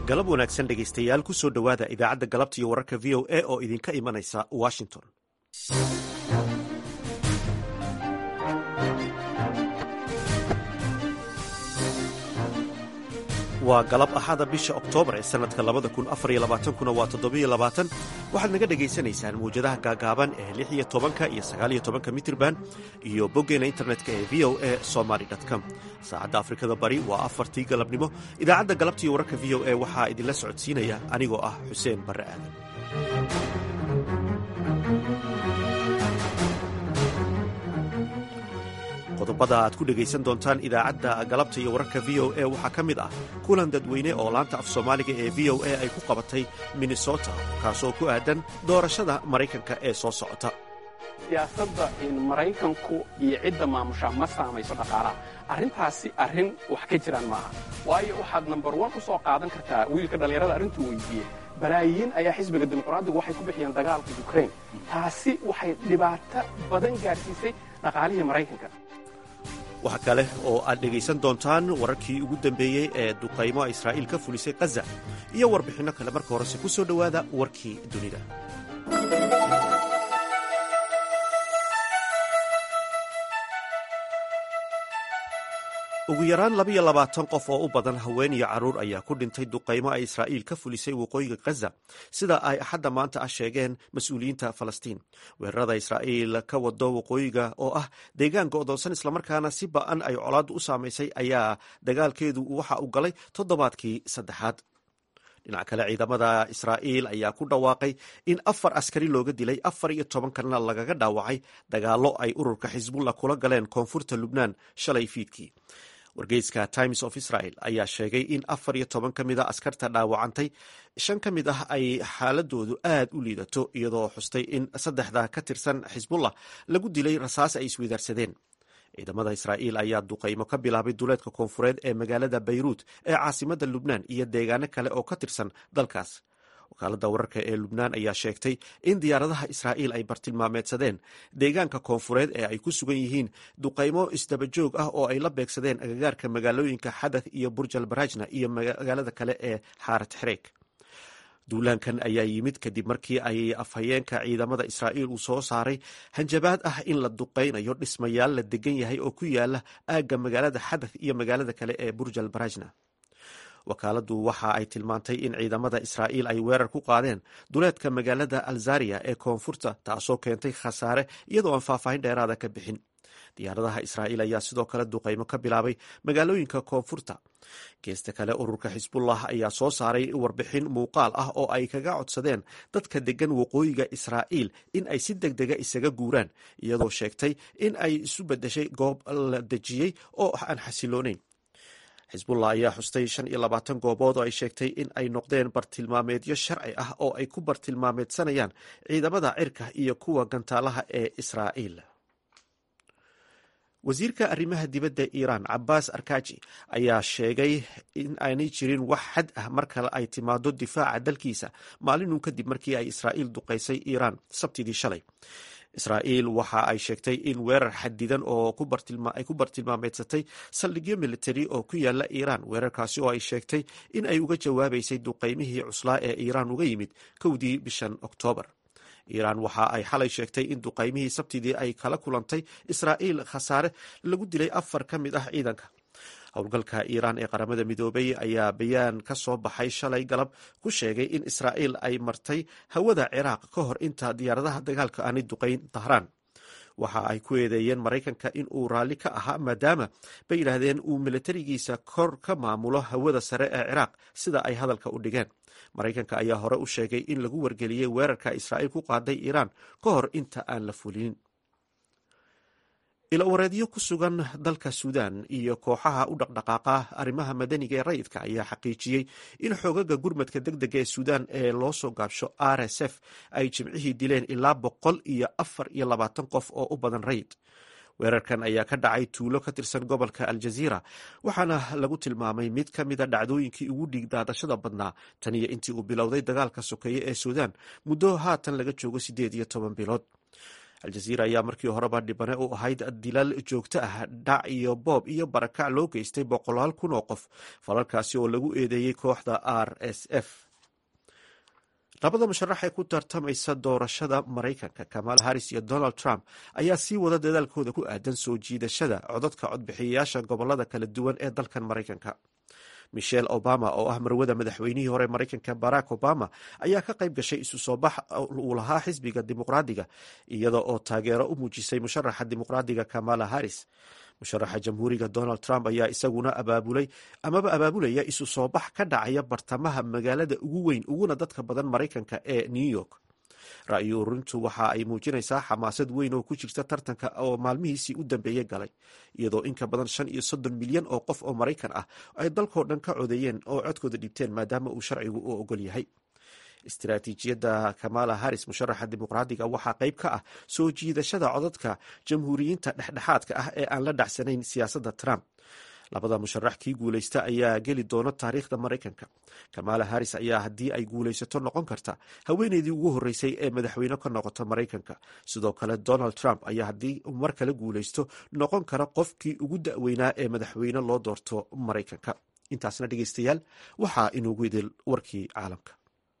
galab wanaagsan dhegaystayaal ku soo dhowaada idaacadda galabta iyo wararka v o a oo idinka imanaysa washington waa galab axada bisha oktoobar ee sannadka labada kun afar iyo labaatankuna waa toddobiyo labaatan waxaad naga dhagaysanaysaan mawjadaha gaagaaban ee lix iyo tobanka iyo sagaaliyo tobanka mitirban iyo boggeena internetka ee v o a somaly com saacadda afrikada bari waa afartii galabnimo idaacadda galabta iyo wararka v o a waxaa idinla socodsiinaya anigoo ah xuseen barre aadan qodobada aad ku dhegaysan doontaan idaacadda galabta iyo wararka v o a waxaa ka mid ah kulan dadweyne oo laanta af soomaaliga ee v o a ay ku qabatay minnesota kaasoo ku aadan doorashada maraykanka ee soo socota siyaasadda maraykanku iyo cidda maamusha ma saamayso dhaqaalaha arrintaasi arrin wax ka jiraan maaha waayo waxaad nambar wan u soo qaadan kartaa wiilka dhallinyarada arrintuu weydiiyey balaayiin ayaa xisbiga dimuqraadigu waxay ku bixiyeen dagaalka yukrain taasi waxay dhibaato badan gaadhsiisay dhaqaalihii maraykanka waxa kale oo aad dhegaysan doontaan wararkii ugu dambeeyey ee duqaymo israa'iil ka fulisay khaza iyo warbixinno kale marka horese ku soo dhowaada warkii dunida ugu yaraan labiyo labaatan qof oo u badan haween iyo carruur ayaa ku dhintay duqaymo ay israa'iil ka fulisay waqooyiga khaza sida ay axadda maanta ah sheegeen mas-uuliyiinta falastiin weerarada israa'iil ka wado waqooyiga oo ah deegaan go'doonsan islamarkaana si ba'an ay colaaddu u saamaysay ayaa dagaalkeedu waxa uu galay toddobaadkii saddexaad dhinac kale ciidamada israa'iil ayaa ku dhawaaqay in afar askari looga dilay afar iyo toban kalena lagaga dhaawacay dagaallo ay ururka xisbullah kula galeen koonfurta lubnaan shalay fiidkii wargeyska times of israel ayaa sheegay in afar iyo toban ka mid a askarta dhaawacantay shan ka mid ah ay xaaladoodu aad u liidato iyadoo xustay in saddexda ka tirsan xisbullah lagu dilay rasaas ay isweydaarsadeen ciidamada israa'iil ayaa duqaymo ka bilaabay duleedka koonfureed ee magaalada bayruut ee caasimada lubnaan iyo deegaano kale oo ka tirsan dalkaas wakaaladda wararka ee lubnaan ayaa sheegtay in diyaaradaha israa'iil ay bartilmaameedsadeen deegaanka koonfureed ee ay ku sugan yihiin duqaymo isdabajoog ah oo ay la beegsadeen agagaarka magaalooyinka xadath iyo burjal barajna iyo magaalada kale ee xaarat xereeg duulaankan ayaa yimid kadib markii ay afhayeenka ciidamada israa'iil uu soo saaray hanjabaad ah in la duqaynayo dhismayaal la degan yahay oo ku yaala aagga magaalada xadath iyo magaalada kale ee burjal barajna wakaaladdu waxa ay tilmaantay in ciidamada israa'iil ay weerar ku qaadeen duleedka magaalada alzariya ee koonfurta taasoo keentay khasaare iyadoo aan faahfaahin dheeraada ka bixin diyaaradaha israa'iil ayaa sidoo kale duqaymo ka bilaabay magaalooyinka koonfurta geesta kale ururka xisbullah ayaa soo saaray warbixin muuqaal ah oo ay kaga codsadeen dadka degan waqooyiga israa'iil in ay si deg dega isaga guuraan iyadoo sheegtay in ay isu beddeshay goob la dejiyey oo aan xasiloonayn xisbullah ayaa xustay shan iyo labaatan goobood oo ay sheegtay in ay noqdeen bartilmaameedyo sharci ah oo ay ku bartilmaameedsanayaan ciidamada cirka iyo kuwa gantaalaha ee israa'iil wasiirka arrimaha dibadda iiraan cabaas arkaji ayaa sheegay in aanay jirin wax xad ah marka ay timaado difaaca dalkiisa maalinun kadib markii ay israa'iil duqaysay iiraan sabtidii shalay israa'iil waxa ay sheegtay in weerar xadidan oo ay ku bartilmaameedsatay saldhigyo militari oo ku yaala iiraan weerarkaasi oo ay sheegtay in ay uga jawaabaysay duqaymihii cuslaa ee iiraan uga yimid kowdii bishan oktoobar iiraan waxa ay xalay sheegtay in duqaymihii sabtidii ay kala kulantay israa'iil khasaare lagu dilay afar ka mid ah ciidanka howlgalka iiraan ee qaramada midoobay ayaa bayaan ka soo baxay shalay galab ku sheegay in israa'iil ay martay hawada ciraaq ka hor inta diyaaradaha dagaalka aanay duqayn dahraan waxa ay ku eedeeyeen maraykanka in uu raalli ka ahaa maadaama bay yidhaahdeen uu milatarigiisa kor ka maamulo hawada sare ee ciraaq sida ay hadalka u dhigeen maraykanka ayaa hore u sheegay in lagu wargeliyey weerarka israa'iil ku qaaday iiraan ka hor inta aan la fulinin ilowareedyo ku sugan dalka suudaan iyo kooxaha u dhaqdhaqaaqa arrimaha madaniga ee rayidka ayaa xaqiijiyey in xoogaga gurmadka deg dega ee suudaan ee loo soo gaabsho r s f ay jimcihii dileen ilaa boqol iyo afar iyo labaatan qof oo u badan rayid weerarkan ayaa ka dhacay tuulo ka tirsan gobolka aljaziira waxaana lagu tilmaamay mid ka mida dhacdooyinkii ugu dhiigdaadashada badnaa tan iyo intii uu bilowday dagaalka sokeeye ee suudaan muddo haatan laga joogo siddeed iyo toban bilood aljaziira ayaa markii horeba dhibane u ahayd dilal joogto ah dhac iyo boob iyo barakac loo geystay boqolaal kun oo qof falalkaasi oo lagu eedeeyey kooxda r s f labada musharax ee ku tartamaysa doorashada maraykanka kamal harris iyo donald trump ayaa sii wada dadaalkooda ku aadan soo jiidashada codadka codbixiyayaasha gobolada kala duwan ee dalkan maraykanka michelle obama oo ah marwada madaxweynihii hore maraykanka barack obama ayaa ka qayb gashay isu soo bax uu lahaa xisbiga dimuqraadiga iyada oo taageero u muujisay musharaxa dimuqraadiga kamala harris musharaxa jamhuuriga donald trump ayaa isaguna abaabulay amaba abaabulaya isu soo bax ka dhacaya bartamaha magaalada ugu weyn uguna dadka badan maraykanka ee new york ra'yi ururintu waxa ay muujinaysaa xamaasad weyn oo ku jirta tartanka oo maalmihiisii u dambeeyey galay iyadoo in ka badan shan iyo soddon milyan oo qof oo maraykan ah ay dalkoo dhan ka codeeyeen oo codkooda dhibteen maadaama uu sharcigu u ogol yahay istaraatiijiyadda kamala harris musharaxa dimuqraadiga waxaa qayb ka ah soo jiidashada codadka jamhuuriyiinta dhexdhexaadka ah ee aan la dhacsanayn siyaasadda trump labada musharax kii guulaysta ayaa geli doona taariikhda maraykanka kamala harris ayaa haddii ay guulaysato noqon karta haweeneydii ugu horreysay ee madaxweyne ka noqota maraykanka sidoo kale donald trump ayaa haddii mar kale guulaysto noqon kara qofkii ugu da'weynaa ee madaxweyne loo doorto maraykanka intaasna dhegeystayaal waxaa inuugu idil warkii caalamka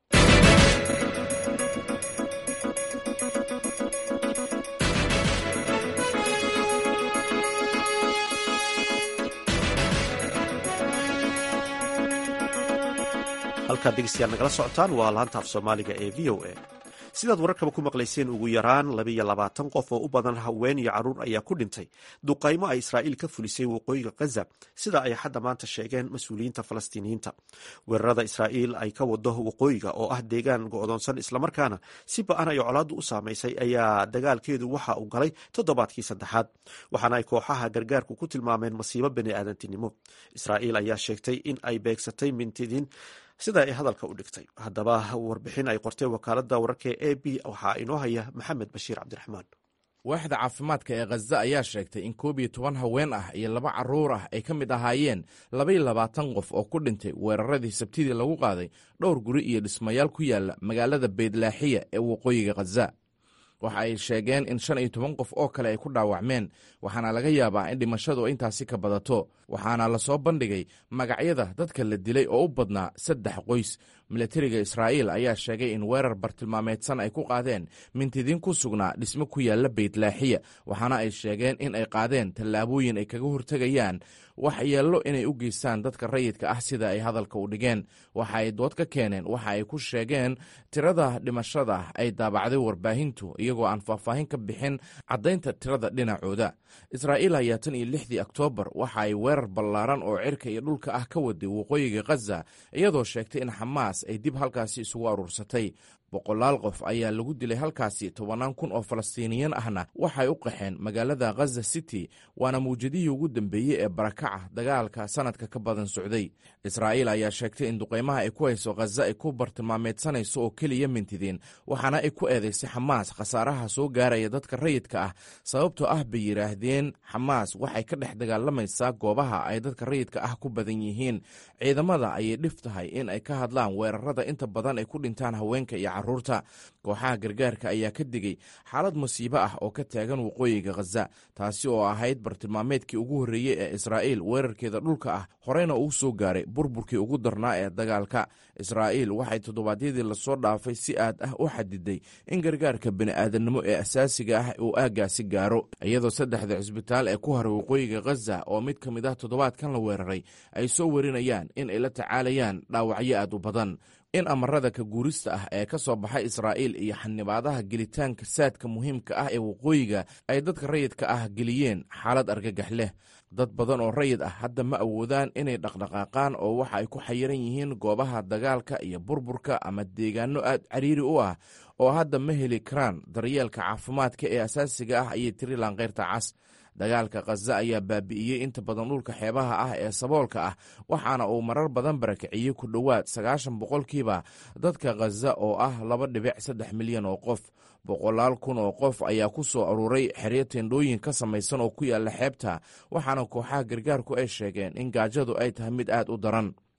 halkaad dhegeystayaal nagala socotaan waa laanta af soomaaliga ee v o a sidaad wararkaba ku maqlayseen ugu yaraan labiyo labaatan qof oo u badan haween iyo carruur ayaa ku dhintay duqaymo ay israa'iil ka fulisay waqooyiga khaza sida ay hadda maanta sheegeen mas-uuliyiinta falastiiniyiinta weerarada israa'iil ay ka wado waqooyiga oo ah deegaan go'doonsan islamarkaana si ba-an ay colaaddu u saamaysay ayaa dagaalkeedu waxa uu galay toddobaadkii saddexaad waxaana ay kooxaha gargaarku ku tilmaameen masiibo bani aadantinimo israa'iil ayaa sheegtay in ay beegsatay mintidiin sida ay hadalka u dhigtay haddaba warbixin ay qortay wakaaladda wararka e a b waxaa inoo haya maxamed bashiir cabdiraxmaan waaxda caafimaadka ee khaza ayaa sheegtay in koob iyo toban haween ah iyo laba carruur ah ay ka mid ahaayeen labaiyo labaatan qof oo ku dhintay weeraradii sabtidii lagu qaaday dhowr guri iyo dhismayaal ku yaala magaalada beydlaaxiya ee waqooyiga khaza waxa ay sheegeen in shan iyo toban qof oo kale ay ku dhaawacmeen waxaana laga yaabaa in dhimashadu intaasi ka badato waxaana lasoo bandhigay magacyada dadka la dilay oo u badnaa saddex qoys milatariga israa'iil ayaa sheegay in weerar bartilmaameedsan ay ku qaadeen mintidiin ku sugnaa dhismo ku yaalla beytlaaxiya waxaana ay sheegeen in ay qaadeen tallaabooyin ay kaga hortegayaan wax yeello inay u geystaan dadka rayidka ah sida ay hadalka u dhigeen waxa ay dood ka keeneen waxa ay ku sheegeen tirada dhimashada ay daabacday warbaahintu iyagoo aan faahfaahin ka bixin caddaynta tirada dhinacooda israa'iil ayaa tan iyo lixdii oktoobar waxa ay weerar ballaaran oo cirka iyo dhulka ah ka waday waqooyiga khaza iyadoo sheegtay in xamaas ay dib halkaasi isugu aruursatay boqolaal qof ayaa lagu dilay halkaasi tobannaan kun oo falastiiniyan ahna waxay u qaxeen magaalada khaza city waana mawjadihii ugu dambeeyey ee barakaca dagaalka sanadka ka badan socday israa'iil ayaa sheegtay in duqaymaha ay ku hayso khaza ay ku bartilmaameedsanayso oo keliya mintidiin waxaana ay ku eedaysay xamaas khasaaraha soo gaaraya dadka rayidka ah sababtoo ah bay yidhaahdeen xamaas waxay ka dhex dagaalamaysaa goobaha ay dadka rayidka ah ku badan yihiin ciidamada ayay dhif tahay in ay ka hadlaan weerarada inta badan ay ku dhintaan haweenka iyo caruurta kooxaha gargaarka ayaa ka digay xaalad musiibo ah oo ka taagan waqooyiga khaza taasi oo ahayd bartilmaameedkii ugu horreeyey ee israa'iil weerarkeeda dhulka ah horeyna uu soo gaaray burburkii ugu darnaa ee dagaalka israa'iil waxay toddobaadyadii lasoo dhaafay si aad ah u xadiday in gargaarka bini'aadamnimo ee asaasiga ah uu aaggaasi gaaro iyadoo saddexda cisbitaal ee ku haray waqooyiga khaza oo mid ka mid ah toddobaadkan la weeraray ay soo warinayaan in ay la tacaalayaan dhaawacyo aad u badan in amarada ka guurista ah ee ka soo baxay israa'iil iyo xanibaadaha gelitaanka saadka muhiimka ah ee waqooyiga ay dadka rayidka ah geliyeen xaalad argagax leh dad badan oo rayid ah hadda ma awoodaan inay dhaqdhaqaaqaan oo waxa ay ku xayiran yihiin goobaha dagaalka iyo burburka ama deegaano aad cariiri u ah oo hadda ma heli karaan daryeelka caafimaadka ee asaasiga ah ayay tiri laanqeyrta cas dagaalka khaza ayaa baabi'iyey inta badan dhulka xeebaha ah ee saboolka ah waxaana uu marar badan barakiciyey ku dhowaad sagaashan boqolkiiba dadka khaza oo ah laba dhibic saddex milyan oo qof boqolaal kun oo qof ayaa ku soo aruuray xeryo tendhooyin ka samaysan oo ku yaalla xeebta waxaana kooxaha gargaarku ay sheegeen in gaajadu ay tahay mid aad u daran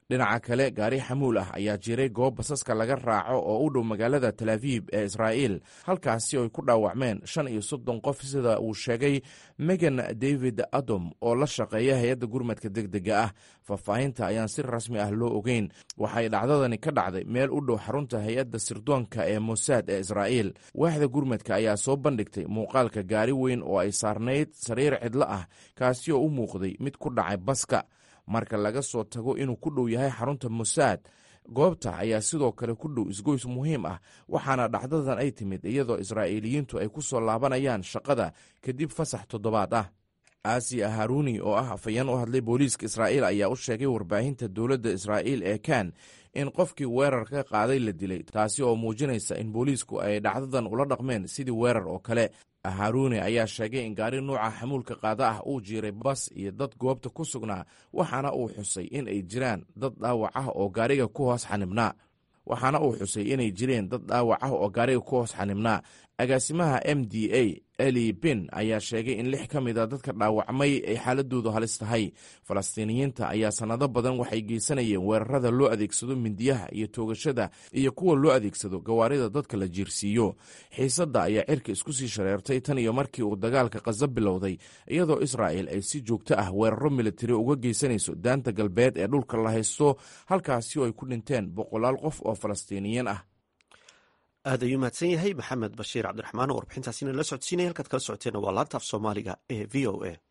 dhinaca kale gaari xamuul ah ayaa jiray goob basaska laga raaco oo u dhow magaalada tel aviib ee israa'iil halkaasi oy ku dhaawacmeen shan iyo soddon qof sida uu sheegay megan david adom oo la shaqeeya hay-adda gurmadka degdega ah faahfaahinta ayaan si rasmi ah loo ogeyn waxay dhacdadani ka dhacday meel u dhow xarunta hay-adda sirdoonka ee mosaad ee israa'iil waaxda gurmadka ayaa soo bandhigtay muuqaalka gaari weyn oo ay saarnayd sariir cidlo ah kaasi oo u muuqday mid ku dhacay baska marka laga soo tago inuu ku dhow yahay xarunta mosaad goobta ayaa sidoo kale ku dhow isgoys muhiim ah waxaana dhacdadan ay timid iyadoo israa'iiliyiintu ay ku soo laabanayaan shaqada kadib fasax toddobaad ah aasiya haruni oo ah afayeen u hadlay booliiska israa'iil ayaa u sheegay warbaahinta dowladda israa'iil ee kan in qofkii weerar ka qaaday la dilay taasi oo muujinaysa in booliisku ay dhacdadan ula dhaqmeen sidii weerar oo kale haruni ayaa sheegay in gaari nuuca xamuulka qaada ah uu jiiray bas iyo dad goobta ku sugnaa waxaana uu xusay in ay jiraan dad dhaawac ah oo gaariga ku hoos xanibnaa waxaana uu xusay inay jireen dad dhaawac ah oo gaariga ku hoos xanibnaa agaasimaha m d a eli bin ayaa sheegay in lix ka mid a dadka dhaawacmay ay xaaladoodu halis tahay falastiiniyiinta ayaa sannado badan waxay geysanayeen weerarada loo adeegsado mindiyaha iyo toogashada iyo kuwa loo adeegsado gawaarida dadka la jiirsiiyo xiisadda ayaa cirka isku sii shareertay tan iyo markii uu dagaalka khaza bilowday iyadoo israa'il ay si joogto ah weeraro militari uga geysanayso daanta galbeed ee dhulka la haysto halkaasi oo ay ku dhinteen boqolaal qof oo falastiiniyiin ah aad ayuu mahadsan yahay maxamed bashiir cabdiraxmaan oo warbixintaasina la socodsiinaya halkaad kala socoteenna waa laanta af soomaaliga ee v o a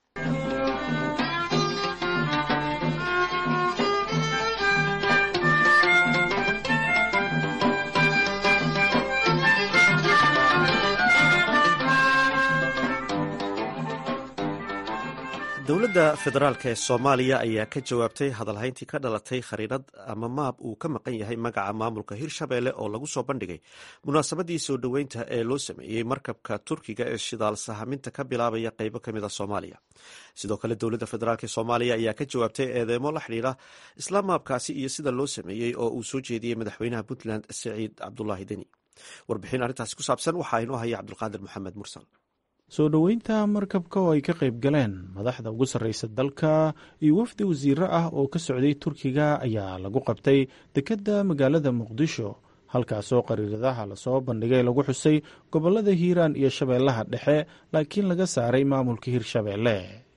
dowladda federaalk ee soomaaliya ayaa ka jawaabtay hadalhayntii ka dhalatay khariirad ama maab uu ka maqan yahay magaca maamulka hirshabeelle oo lagu soo bandhigay munaasabadii soo dhoweynta ee loo sameeyey markabka turkiga ee shidaal sahaminta ka bilaabaya qeybo kamid a soomaaliya sidoo kale dowladda federaalk ee soomaaliya ayaa ka jawaabtay eedeemo la xidhiira isla maabkaasi iyo sida loo sameeyey oo uu soo jeediyey madaxweynaha puntland saciid cabdulaahi deni warbixin arrintaasi ku saabsan waxaa inoo haya cabdulqaadir maxamed mursal soo dhoweynta markabka oo ay ka qayb galeen madaxda ugu sarreysa dalka iyo wafdi wasiiro ah oo ka socday turkiga ayaa lagu qabtay dekedda magaalada muqdisho halkaasoo qariiradaha lasoo bandhigay lagu xusay gobollada hiiraan iyo shabeellaha dhexe laakiin laga saaray maamulka hirshabeelle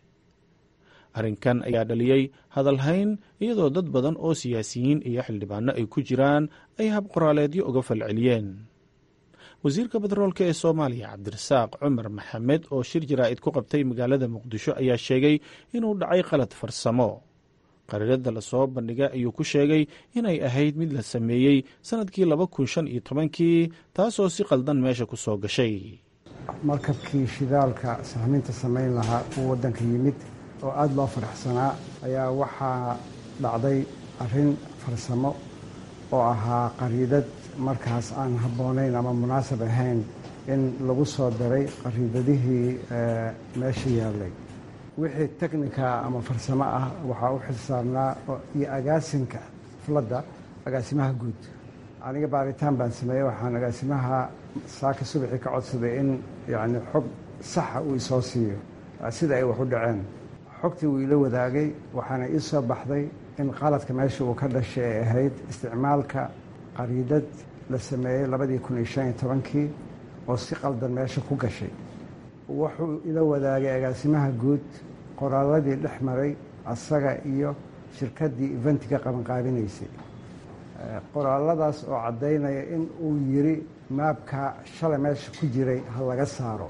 arrinkan ayaa dhaliyey hadalhayn iyadoo dad badan oo siyaasiyiin iyo xildhibaano ay ku jiraan ay habqoraaleedyo uga falceliyeen wasiirka batroolka ee soomaaliya cabdirasaaq cumar maxamed oo shir jaraa'id ku qabtay magaalada muqdisho ayaa sheegay inuu dhacay qalad farsamo qariirada lasoo bandhigay ayuu ku sheegay inay ahayd mid la sameeyey sannadkii laba kun shan iyo tobankii taasoo si qaldan meesha ku soo gashay markabkii shidaalka sahminta samayn lahaa uu waddanka yimid oo aada loo faraxsanaa ayaa waxaa dhacday arrin farsamo oo ahaa qariidad markaas aan habboonayn ama munaasab ahayn in lagu soo daray qariidadihii meesha yaallay wixii teknika ama farsamo ah waxaa u xilsaarnaa iyo agaasinka xafladda agaasimaha guud aniga baaritaan baan sameeyey waxaan agaasimaha saaka subaxii ka codsaday in yacni xog saxa uu isoo siiyo sida ay wax u dhaceen xogtii wuu ila wadaagay waxaana ii soo baxday in qaladka meesha uu ka dhashay ay ahayd isticmaalka qariidad la sameeyey labadii kun iyo shan iyo tobankii oo si qaldan meesha ku gashay wuxuu ila wadaagay agaasimaha guud qoraalladii dhex maray asaga iyo shirkaddii eventiga qabanqaabinaysay qoraaladaas oo caddaynaya in uu yidhi maabka shalay meesha ku jiray ha laga saaro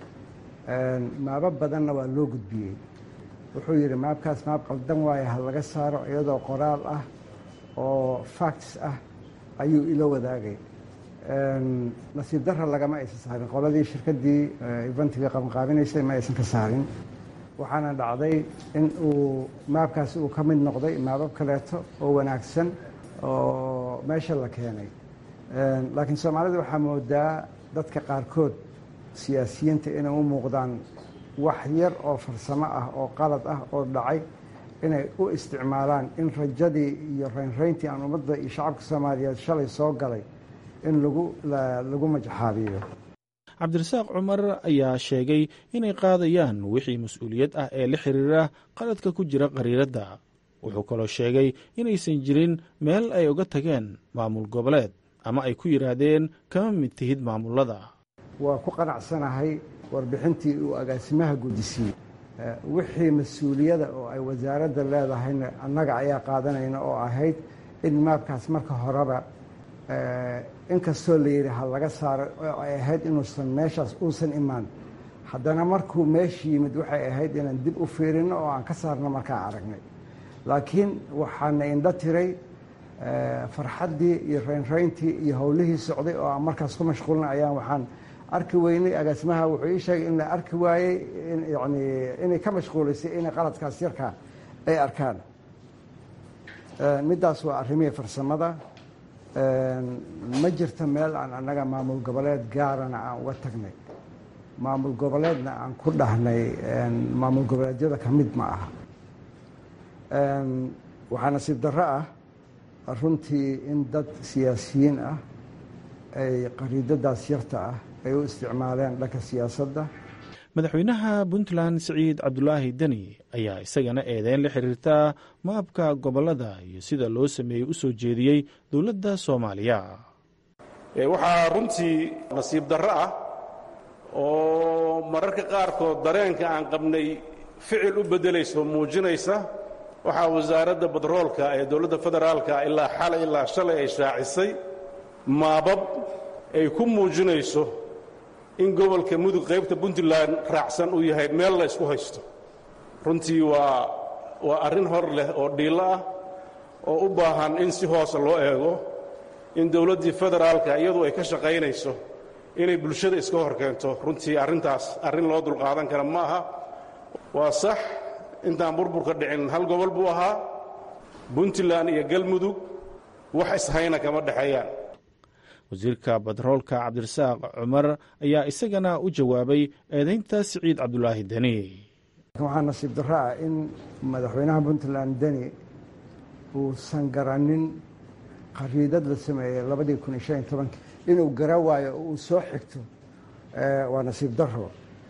maabo badanna waa loo gudbiyey wuxuu yidhi maabkaas maab qaldan waaye ha laga saaro iyadoo qoraal ah oo facts ah ayuu ila wadaagay nasiib dara lagama aysan saarin qoladii shirkaddii eventiga qabanqaabinaysay ma aysan ka saarin waxaana dhacday in uu maabkaasi uu ka mid noqday maabab kaleeto oo wanaagsan oo meesha la keenay laakiin soomaalida waxaa moodaa dadka qaarkood siyaasiyiinta inay u muuqdaan wax yar oo farsamo ah oo qalad ah oo dhacay inay u isticmaalaan in rajadii iyo raynrayntii aan ummadda iyo shacabka soomaaliyeed shalay soo galay in lagu lagu majaxaabiyo cabdirasaaq cumar ayaa sheegay inay qaadayaan wixii mas-uuliyad ah ee la xiriira qaladka ku jira qariiradda wuxuu kaloo sheegay inaysan jirin meel ay uga tageen maamul goboleed ama ay ku yidhaahdeen kama mid tihid maamullada waa ku qanacsanahay warbixintii uu agaasimaha gudisiiyey wixii mas-uuliyada oo ay wasaaradda leedahayna annaga ayaa qaadanayna oo ahayd in maabkaas marka horeba inkastoo la yidhi ha laga saaro oo ay ahayd inuusan meeshaas uusan imaan haddana markuu meesha yimid waxay ahayd inaan dib u fiirino oo aan ka saarno markaan aragnay laakiin waxaana indho tiray farxaddii iyo raynrayntii iyo howlihii socday oo aan markaas ku mashquulna ayaan waxaan arki weynay agaasimaha wuxuu ii sheegay in la arki waayey yani inay ka mashquulaysay inay qaladkaas yarkaa ay arkaan middaas waa arrimihii farsamada ma jirto meel aan annaga maamul goboleed gaarana aan uga tagnay maamul goboleedna aan ku dhahnay maamul goboleedyada ka mid ma aha waxaa nasiib darro ah runtii in dad siyaasiyiin ah ay qariidadaas yarta ah ay u isticmaaleen dhanka siyaasadda madaxweynaha puntland siciid cabdulaahi deni ayaa isagana eedeyn la xiriirtaa maabka gobollada iyo sida loo sameeyey u soo jeediyey dowladda soomaaliya waxaa runtii nasiib darro ah oo mararka qaarkood dareenka aan qabnay ficil u beddelayso muujinaysa waxaa wasaaradda badroolka ee dowladda federaalka ilaa xalay ilaa shalay ay shaacisay maabab ay ku muujinayso in gobolka mudug qaybta puntland raacsan uu yahay meel la ysku haysto runtii waa waa arrin hor leh oo dhiillo ah oo u baahan in si hoose loo eego in dowladdii federaalka iyadu ay ka shaqaynayso inay bulshada iska hor keento runtii arrintaas arrin loo dulqaadan kara ma aha waa sax intaan burburka dhicin hal gobol buu ahaa puntland iyo galmudug wax ishayna kama dhexeeyaan wasiirka batroolka cabdirasaaq cumar ayaa isagana u jawaabay eedaynta siciid cabdulaahi deni waxaa nasiib darro ah in madaxweynaha puntland deni uusan garanin qariidad la sameeyey labadii kun iyo shan iyo tobankii inuu gara waayo oo uu soo xigto waa nasiib darro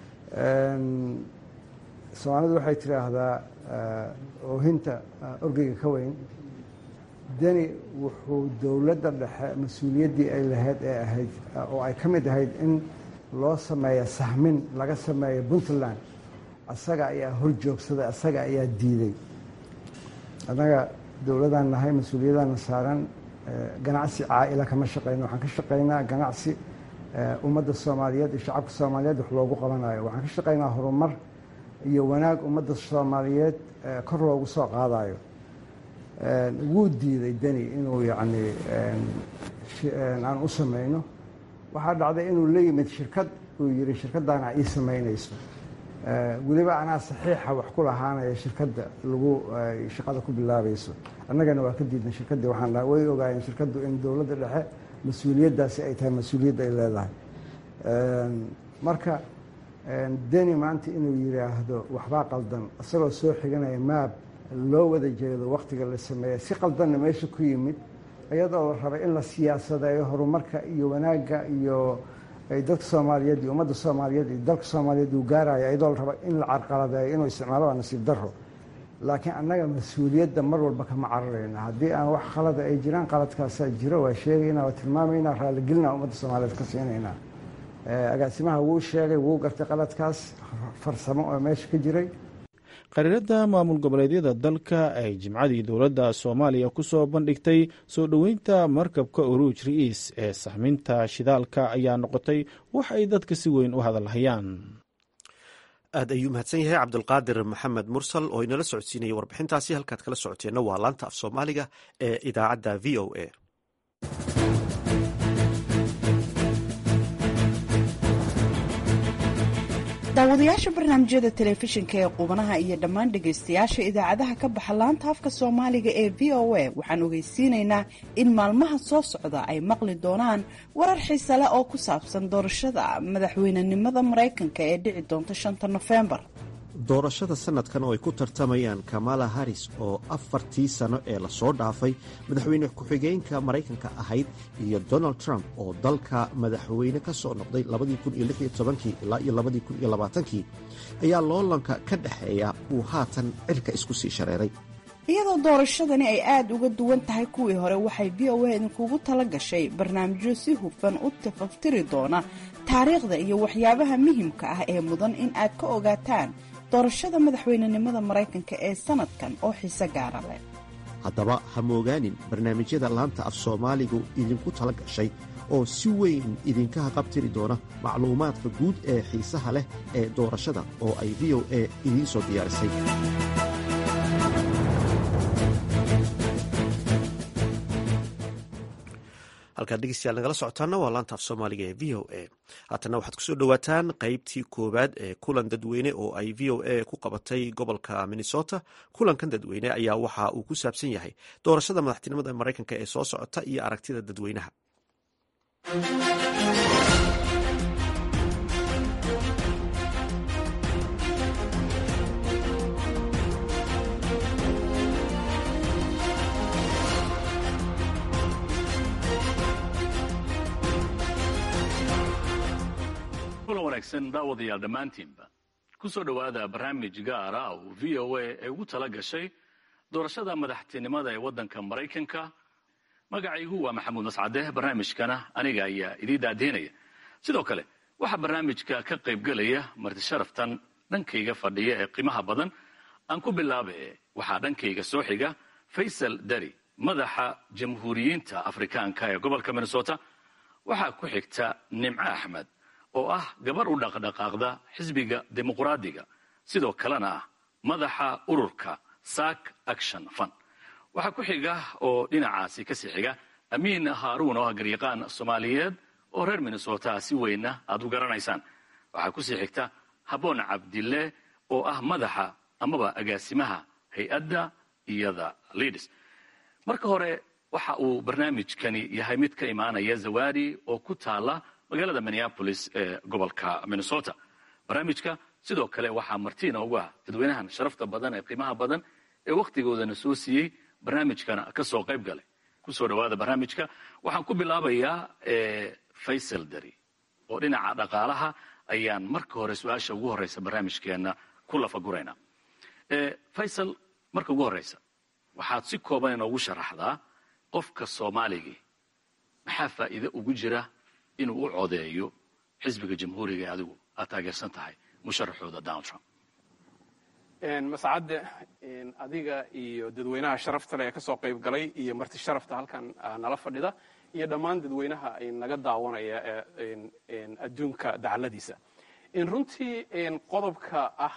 soomaalidu waxay tidhaahdaa oohinta orgeyga ka weyn deni wuxuu dowladda dhexe mas-uuliyaddii ay lahayd ee ahayd oo ay ka mid ahayd in loo sameeyo sahmin laga sameeyo puntland asaga ayaa hor joogsaday asaga ayaa diiday annaga dowladaan nahay mas-uuliyaddaana saaran ganacsi caa'ila kama shaqayno waxaan ka shaqaynaa ganacsi ummadda soomaaliyeed iyo shacabka soomaaliyeed wax loogu qabanayo waxaan ka shaqaynaa horumar iyo wanaag ummadda soomaaliyeed kor loogu soo qaadayo wuu diiday deni inuu yacni aan u samayno waxaa dhacday inuu la yimid shirkad uu yidhi shirkaddaana ii samaynayso weliba anaa saxiixa wax ku lahaanaya shirkadda lagu shaqada ku bilaabayso annagana waa ka diidnay shirkaddii waxaan dhaha way ogaayeen shirkaddu in dowladda dhexe mas-uuliyaddaasi ay tahay mas-uuliyadda ay leedahay marka deni maanta inuu yidhaahdo waxbaa qaldan isagoo soo xiganaya maab loo wada jeedo wakhtiga la sameeya si qaldanna meesha ku yimid iyadoo la rabay in la siyaasadeeyo horumarka iyo wanaagga iyo dadka soomaaliyeed iyo ummadda soomaaliyeed iyo dalka soomaaliyeed uu gaaraya iyadoo la raba in la carqaladeeyo inuu isticmaalo waa nasiib darro laakiin annaga mas-uuliyadda mar walba kama cararayna haddii aan wax khalada ay jiraan qaladkaasaa jiro waa sheegaynaa waa tilmaamaynaa raaligelinaa ummadda soomaaliyeed ka siinaynaa agaasimaha wuu sheegay wuu gartay qaladkaas farsamo oo meesha ka jiray qariiradda maamul goboleedyada dalka ay jimcadii dowladda soomaaliya ku soo bandhigtay soo dhoweynta markabka uruuj ri'iis ee sahminta shidaalka ayaa noqotay wax ay dadka si weyn u hadalhayaan aad ayuu mahadsan yahay cabdulqaadir maxamed mursal oo inala socodsiinaya warbixintaasi halkaad kala socoteenna waa laanta af soomaaliga ee idaacadda v o a daawadayaasha barnaamijyada telefishinka ee qubanaha iyo dhammaan dhegaystayaasha idaacadaha ka baxa laanta afka soomaaliga ee v o a waxaan ogeysiinaynaa in maalmaha soo socda ay maqli doonaan warar xiise leh oo ku saabsan doorashada madaxweynenimada maraykanka ee dhici doonta shanta nofembar doorashada sanadkan oo ay ku tartamayaan kamala haris oo afartii sano ee lasoo dhaafay madaxweyne ku-xigeenka maraykanka ahayd iyo donald trump oo dalka madaxweyne ka soo noqday ilaa iyo kii ayaa loolanka ka dhexeeya uu haatan cirka isku sii shareeray iyadoo doorashadani ay aada uga duwan tahay kuwii hore waxay v o a idinkugu tala gashay barnaamijyo si hufan u tafaftiri doona taariikhda iyo waxyaabaha muhimka ah ee mudan in aad ka ogaataan doorashada madaxweynenimada maraykanka ee sanadkan oo xiise gaara leh haddaba ha moogaanin barnaamijyada laanta af soomaaligu idinku tala gashay oo si weyn idinka haqabtiri doona macluumaadka guud ee xiisaha leh ee doorashada oo ay v o a idiin soo diyaarisay halkaad dhegeystayaal nagala socotaana waa laanta af soomaaliga ee v o a haatana waxaad kusoo dhowaataan qeybtii koowaad ee kulan dadweyne oo ay v o a ku qabatay gobolka minnesota kulankan dadweyne ayaa waxa uu ku saabsan yahay doorashada madaxtinimada maraykanka ee soo socota iyo aragtida dadweynaha kulan wanaagsan daawadayaal dhammaantiinba ku soo dhowaada barnaamij gaara oo v o a ay ugu tala gashay doorashada madaxtinimada ee waddanka maraykanka magacaygu waa maxamuud mascade barnaamijkana aniga ayaa idiin daadiinaya sidoo kale waxaa barnaamijka ka qaybgelaya marti sharaftan dhankayga fadhiya ee qiimaha badan aan ku bilaabe waxaa dhankayga soo xiga faysal dari madaxa jamhuuriyiinta afrikaanka ee gobolka minnesota waxaa ku xigta nimco axmed oo ah gabar u dhaqdhaqaaqda xisbiga dimuqraadiga sidoo kalena ah madaxa ururka sac action fund waxaa ku xiga oo dhinacaasi kasii xiga amiin haaruun oo ah garyaqaan soomaaliyeed oo reer minnesota si weynna aad u garanaysaan waxaa kusii xigta haboon cabdille oo ah madaxa amaba agaasimaha hay-adda iyada lids marka hore waxa uu barnaamijkani yahay mid ka imaanaya zawadi oo ku taala magaalada minneapolis ee gobolka minnesota barnaamijka sidoo kale waxaa martiina ugu ah dadweynahan sharafta badan ee qiimaha badan ee wakhtigoodana soo siiyey barnaamijkana ka soo qayb galay kusoo dhowaada barnaamijka waxaan ku bilaabayaa faysal dari oo dhinaca dhaqaalaha ayaan marka hore su-aasha ugu horeysa barnaamijkeenna ku lafaguraynaa faysal marka ugu horeysa waxaad si kooban inoogu sharaxdaa qofka soomaaligii maxaa faa'iide ugu jira inuu u codeeyo xisbiga jamhuuriga ee adigu aad taageersan tahay musharaxooda donald trump mascadde adiga iyo dadweynaha sharafta leh ee ka soo qayb galay iyo marti sharafta halkan nala fadhida iyo dhammaan dadweynaha naga daawanaya adduunka dacaladiisa runtii qodobka ah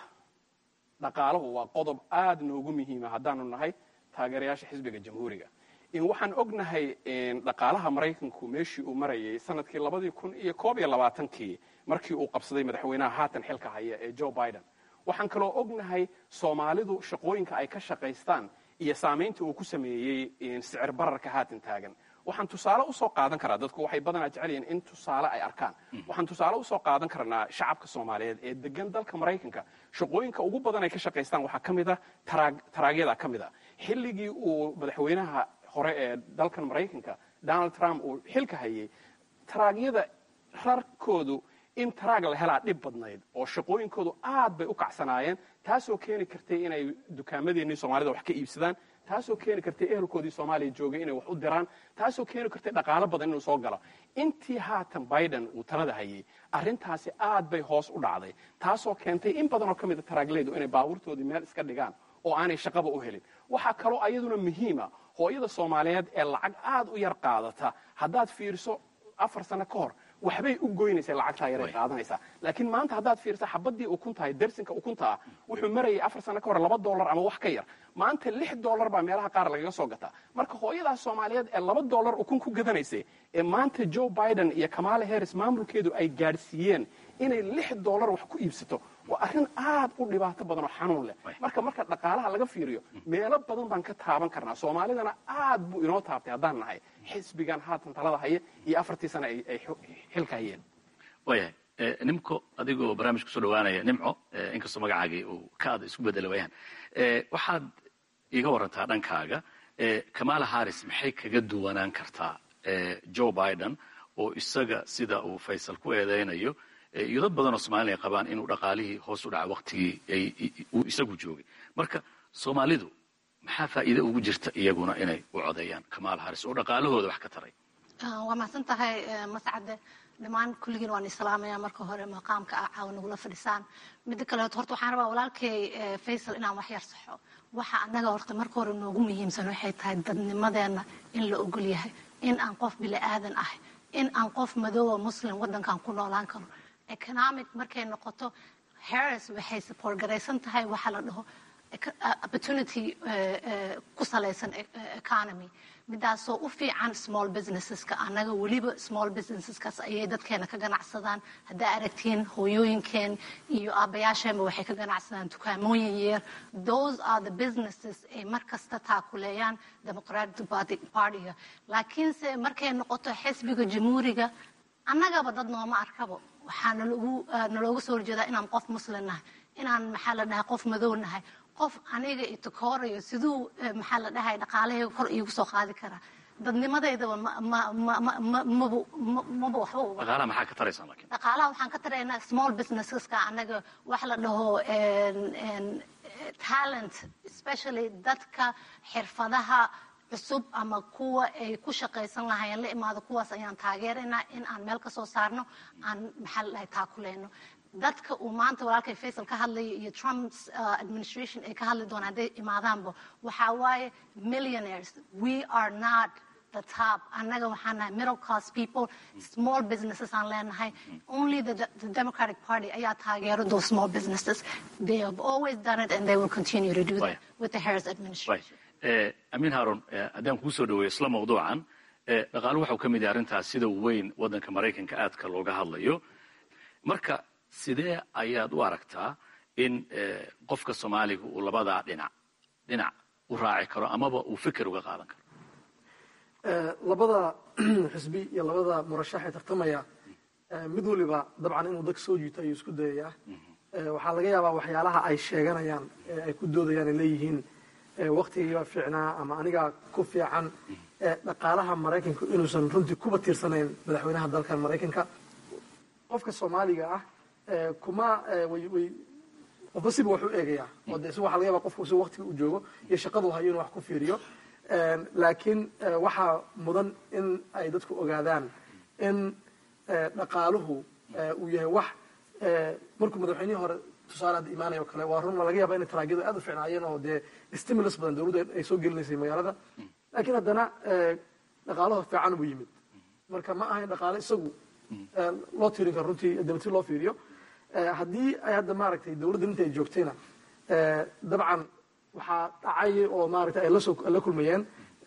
dhaqaalahu waa qodob aad noogu muhiima haddaanu nahay taageerayaasha xisbiga jamhuuriga waxaan ognahay dhaqaalaha maraykanku meeshii uu marayay sanadkii labadii kun iyo koob iyo labaatankii markii uu qabsaday madaxweynaha haatan xilka haya ee joe biden waxaan kaloo ognahay soomaalidu shaqooyinka ay ka shaqaystaan iyo saamaynta uu ku sameeyey sicir bararka haatan taagan waxaan tusaale usoo qaadan karaa dadku waxay badanaa jecel yihiin in tusaale ay arkaan waxaan tusaale usoo qaadan karnaa shacabka soomaaliyeed ee degan dalka maraykanka shaqooyinka ugu badan ay ka shaqaystaan waxaa ka mid a taraagyada ka mid a xilligii uu madaxweynaha hore ee dalkan maraykanka donald trump uu xilka hayay taraagyada rarkoodu in taraag la helaa dhib badnayd oo shaqooyinkoodu aad bay u kacsanaayeen taasoo keeni kartay inay dukaamadeenii soomaalida wax ka iibsadaan taasoo keeni kartay ehelkoodii soomaaliya joogay inay wax u diraan taasoo keeni kartay dhaqaalo badan inuu soo galo intii haatan biden uu talada hayay arrintaasi aad bay hoos u dhacday taasoo keentay in badanoo ka mida taraaglaydu inay baabuurtoodii meel iska dhigaan oo aanay shaqaba u helin waxaa kaloo ayaduna muhiima hooyada soomaaliyeed ee lacag aad u yar qaadata haddaad fiiriso afar sano ka hor waxbay u goynaysa lacagtaa yaray qaadanaysaa laakiin maanta haddaad fiirsa xabadii ukuntahay dersinka ukunta ah wuxuu marayay afar sano ka hor laba dollar ama wax ka yar maanta lix dollar baa meelaha qaar lagaga soo gataa marka hooyadaas soomaaliyeed ee laba dollar ukun ku gadanaysay ee maanta joe biden iyo kamala harris maamulkeedu ay gaadhsiiyeen inay lix dollar wax ku iibsato waa arrin aad u dhibaato badan oo xanuun leh marka marka dhaqaalaha laga fiiriyo meelo badan baan ka taaban karnaa soomaalidana aad buu inoo taabtay haddaan nahay xisbigan haatan talada haya iyo afartii sana ay xilka hayeen waayahay nimco adigoo barnaamij kusoo dhawaanaya nimco inkastoo magacaagii uu ka ada isku bedela wayaan waxaad iga warantaa dhankaaga kamala harris maxay kaga duwanaan kartaa joe biden oo isaga sida uu faysal ku eedeynayo iyo dad badan oo soomaliya qabaan inuu dhaqaalihii hoos u dhaca waktigii uu isagu joogay marka soomaalidu maxaa faa'iide ugu jirta iyaguna inay u codeeyaan kamaal haris oo dhaqaalahooda wax ka taray waa mahadsan tahay mascade dhammaan kulligiin waan islaamaya marka hore maqaamka ah caawa nagula fadhisaan midda kaleeto horta waxaan rabaa walaalkay faysal inaan wax yar saxo waxa annaga horta marka hore noogu muhiimsan waxay tahay dadnimadeenna in la ogol yahay in aan qof bili aadan ahay in aan qof madoowa muslim waddankan ku noolaan karo economic markay noqoto harris waxay support garaysan tahay waxa la dhaho opportunity ku salaysan economy midaasoo u fiican small businesseska annaga weliba small businesseskaas ayay dadkeena ka ganacsadaan haddaa aragtiin hooyooyinkeen iyo aabbayaasheenba waxay ka ganacsadaan dukaamooyin yeer those are the businesses ay mar kasta taakuleeyaan democratic partyga laakiinse markay noqoto xisbiga jamhuuriga annagaba dad nooma arkabo waxaa nalooga soo horjeedaa inaan qof muslim nahay inaan maxaa la dhahay qof madow nahay qof aniga itokoorayo siduu maxaa la dhahay dhaqaalahayga kor iigu soo qaadi karaa dadnimadeydaba maba waxba dhaqaalaha maxaa ka taraysaan laakiin dhaqaalaha waxaan ka taraynaa small businesseska anaga wax la dhaho talent especially dadka xirfadaha cusub ama kuwa ay ku shaqaysan lahaayeen la imaado kuwaas ayaan taageeraynaa in aan meel ka soo saarno aan maxaa la dhahay taakuleyno dadka uu maanta walaalkay faysal ka hadlayo iyo trumps administration ay ka hadli doonaan hadday imaadaanba waxaa waaye millionaires we are not the top annaga waxaan nahay middle class people small businesses aan leenahay only the, the democratic party ayaa taageero those small businesses they have always done it and they will continue to do that with the harris administration amiin haarun haddaan kuu soo dhaweeyo isla mawduucan dhaqaalo waxau ka mid yahay arrintaas sida weyn waddanka maraykanka aadka looga hadlayo marka sidee ayaad u aragtaa in qofka soomaaliga uu labadaa dhinac dhinac u raaci karo amaba uu fikir uga qaadan karo labada xisbi iyo labada murashax ee tartamaya mid waliba dabcan inuu dadka soo jiito ayuu isku dayayaa waxaa laga yaabaa waxyaalaha ay sheeganayaan ay ku doodayaan ay leeyihiin waktigiiba fiicnaa ama anigaa ku fiican dhaqaalaha maraykanku inuusan runtii kuba tiirsanayn madaxweynaha dalkan maraykanka qofka soomaaliga ah kuma way qofba siba wax u eegayaa oo de si waxa laga yaba qofku si waktiga u joogo iyo shaqadu hayo inuu wax ku fiiriyo laakiin waxaa mudan in ay dadku ogaadaan in dhaqaaluhu uu yahay wax markuu madaxweynihii hore tusaale hadda imaanayo kale waa run laga yaaba inay taraagyadu aad u fiicnaayeen oo dee stimulus badan dawladdu ay soo gelinaysay magaalada laakiin haddana dhaqaalaho fiican buu yimid marka ma ahayn dhaqaale isagu loo tirin karo runtii dabati loo fiiriyo haddii ay hadda maaragtay dawladda inta ay joogtayna dabcan waxaa dhacay oo maaragtay ay lasoo la kulmayeen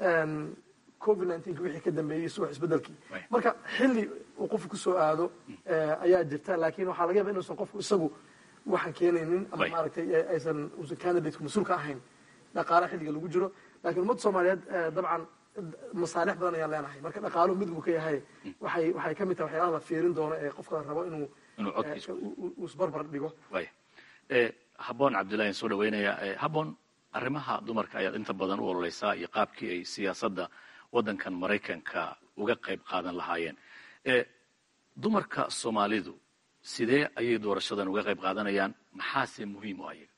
covid nineteen wixii ka dambeeyey subax isbedelkii marka xilli uu qofku kusoo aado ayaa jirta laakiin waxaa laga yaba inuusan qofku isagu waxaan keenaynin ama maaragtay aysan uusan candidateka mas-uulka ahayn dhaqaale xilliga lagu jiro lakiin ummadda soomaaliyeed dabcan masaalix badan ayaan leenahay marka dhaqaaluhu mid buu ka yahay waxay waxay ka mid tahay waxyaalaha la fiirin doono ee qofka la rabo inuu uu isbarbar dhigo habboon cabdillahi soo dhaweynaya habboon arrimaha dumarka ayaad inta badan u ololeysaa iyo qaabkii ay siyaasadda waddankan maraykanka uga qayb qaadan lahaayeen dumarka soomaalidu sidee ayay doorashadan uga qayb qaadanayaan maxaase muhiim u ayaga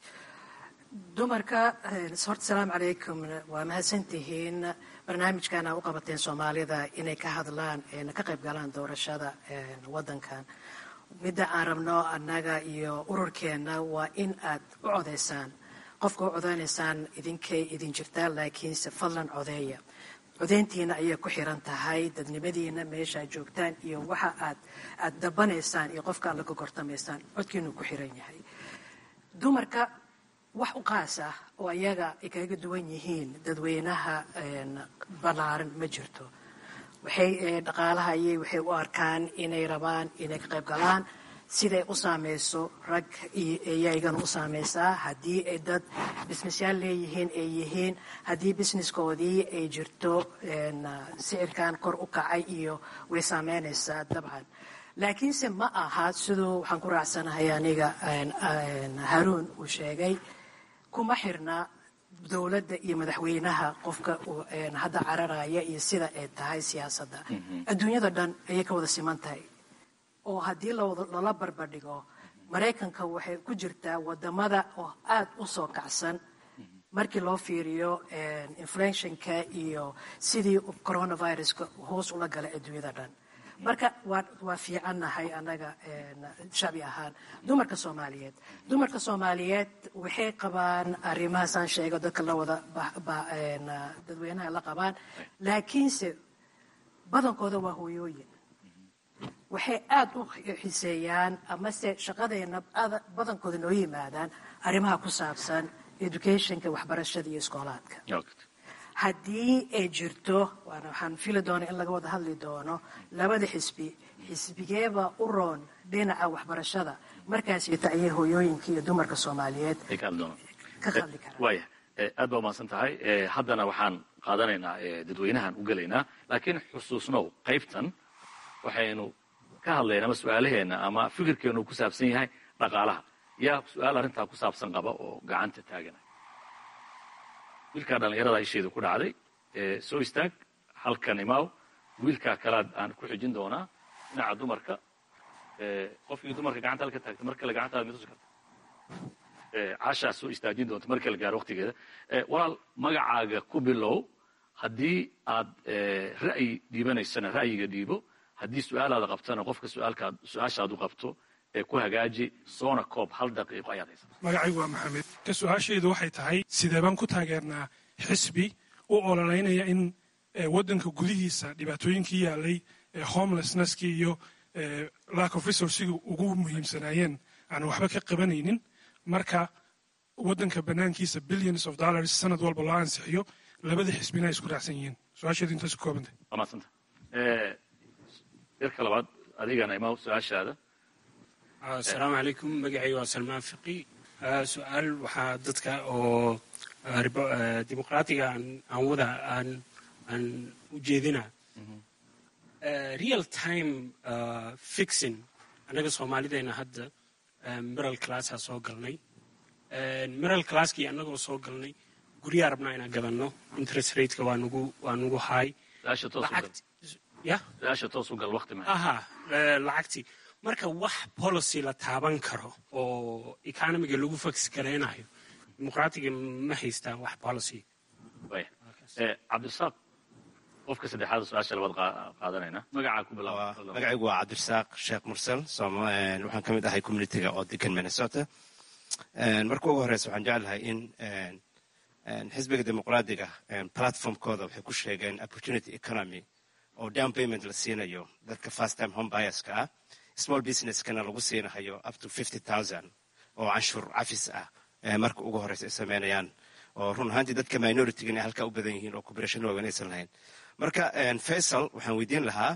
dumarka horta salaamu calaykum waa mahadsantihiin barnaamijkan aa u qabateen soomaalida inay ka hadlaan ka qayb galaan doorashada waddankan midda aan rabno annaga iyo ururkeenna waa in aad u codaysaan qofka u codeynaysaan idinkay idin jirtaan laakiinse fadlan codeeya codeyntiina ayay ku xiran tahay dadnimadiina meeshaad joogtaan iyo waxa aad aad dabanaysaan iyo qofka aad la gogortamaysaan codkiinu ku xiran yahay dumarka wax u qaas ah oo ayaga ay kaga duwan yihiin dadweynaha ballaaran ma jirto waxay dhaqaalaha ayay waxay u arkaan inay rabaan inay ka qayb galaan siday u saameyso rag iyaygana u saameysaa haddii ay dad bisnesyaal leeyihiin ay yihiin haddii businesskoodii ay jirto sicirkan kor u kacay iyo way saameynaysaa dabcan laakiinse ma aha siduu waxaan ku raacsanahay aniga haruun uu sheegay kuma xirna dowladda iyo madaxweynaha qofka hadda cararaya iyo sida ay tahay siyaasadda adduunyada dhan ayay ka wada siman tahay oo haddii lala barbardhigo maraykanka waxay ku jirtaa wadamada oo aad u soo kacsan markii loo fiiriyo inflationka iyo sidii coronaviruska hoos ula galay adduunyada dhan marka waa waa fiicannahay annaga shacbi ahaan dumarka soomaaliyeed dumarka soomaaliyeed waxay qabaan arrimahaasaan sheego dadka la wada dadweynaha la qabaan laakiinse badankooda waa hooyooyin waxay aada u xiseeyaan amase shaqadeena badankooda noo yimaadaan arrimaha ku saabsan educationka waxbarashada iyo iskoolaadka haddii ay jirto waana waxaan fili doona in laga wada hadli doono labada xisbi xisbigeeba u roon dhinaca waxbarashada markaasita ayay hooyooyinka iyo dumarka soomaaliyeed ka hadli karaan waaya aad baa umahadsan tahay haddana waxaan qaadanaynaa dadweynahan u gelaynaa laakiin xusuusnow qaybtan waxaynu ka hadlaynaa ama su-aalaheena ama fikirkeenu ku saabsan yahay dhaqaalaha yaa su-aal arrintaa ku saabsan qaba oo gacanta taagana wiilkaa dhallinyarada isheedu ku dhacday soo istaag halkan imaaw wiilkaa kalaad aan ku xijin doonaa dhinaca dumarka qofkii dumarka gacanta halka taagtay mar kale gacantaada mitusi karta caashaa soo istaajin doonta mar kale gaaro waqtigeeda walaal magacaaga ku bilow haddii aad ra'yi dhiibanaysana ra'yiga dhiibo haddii su-aalaada qabtana qofka suaalkaad su-aashaad u qabto ee ku hagaaji soona koob hal daqiiqo ayaad haysataa magacaygu waa maxamed ka su-aashaydu waxay tahay sidee baan ku taageernaa xisbi u ololeynaya in waddanka gudihiisa dhibaatooyinkii yaalay homelessnesskii iyo lack of resourcigii ugu muhiimsanaayeen aan waxba ka qabanaynin marka waddanka bannaankiisa billions of dollars sanad walba loo ansixiyo labada xisbina ay isku raacsan yihiin su-aasheedu intaas ku koobantay waa mahadsanta yarka labaad adigana imaa su-aashaada asalaamu calaykum magacay waa salmaan fiqi su-aal waxaa dadka oo dimuqraatiga aan wada aan aan u jeedina real time fixing annaga soomaalideena hadda miral classaa soo galnay miral classkii annagoo soo galnay guryaa rabnaa inaan gadanno interest rateka waa nugu waa nugu high ya su-aasha toos u gal waqti ma aha lacagtii marka wax policy la taaban karo oo economiga lagu fax garaynayo dimuqraatiga ma haystaan wax policy waya cabdirasaaq qofka saddexaad su-aasha labaad qaadanayna magacaa ku bilaaba magacaygu waa cabdirasaaq sheekh mursal waxaan ka mid ahay communitiga oo degan minnesota marka ugu horeysa waxaan jeclahay in xisbiga dimuqraadiga platformkooda waxay ku sheegeen opportunity economy oo down payment la siinayo dadka first time home buyerska ah small businesskana lagu siinahayo up to fifty thousand oo canshuur cafis ah marka ugu horeysa ay sameynayaan oo run ahaantii dadka minoritiga inay halkaa u badan yihiin oo cooperation waagan aysan lahayn marka faisal waxaan weydiin lahaa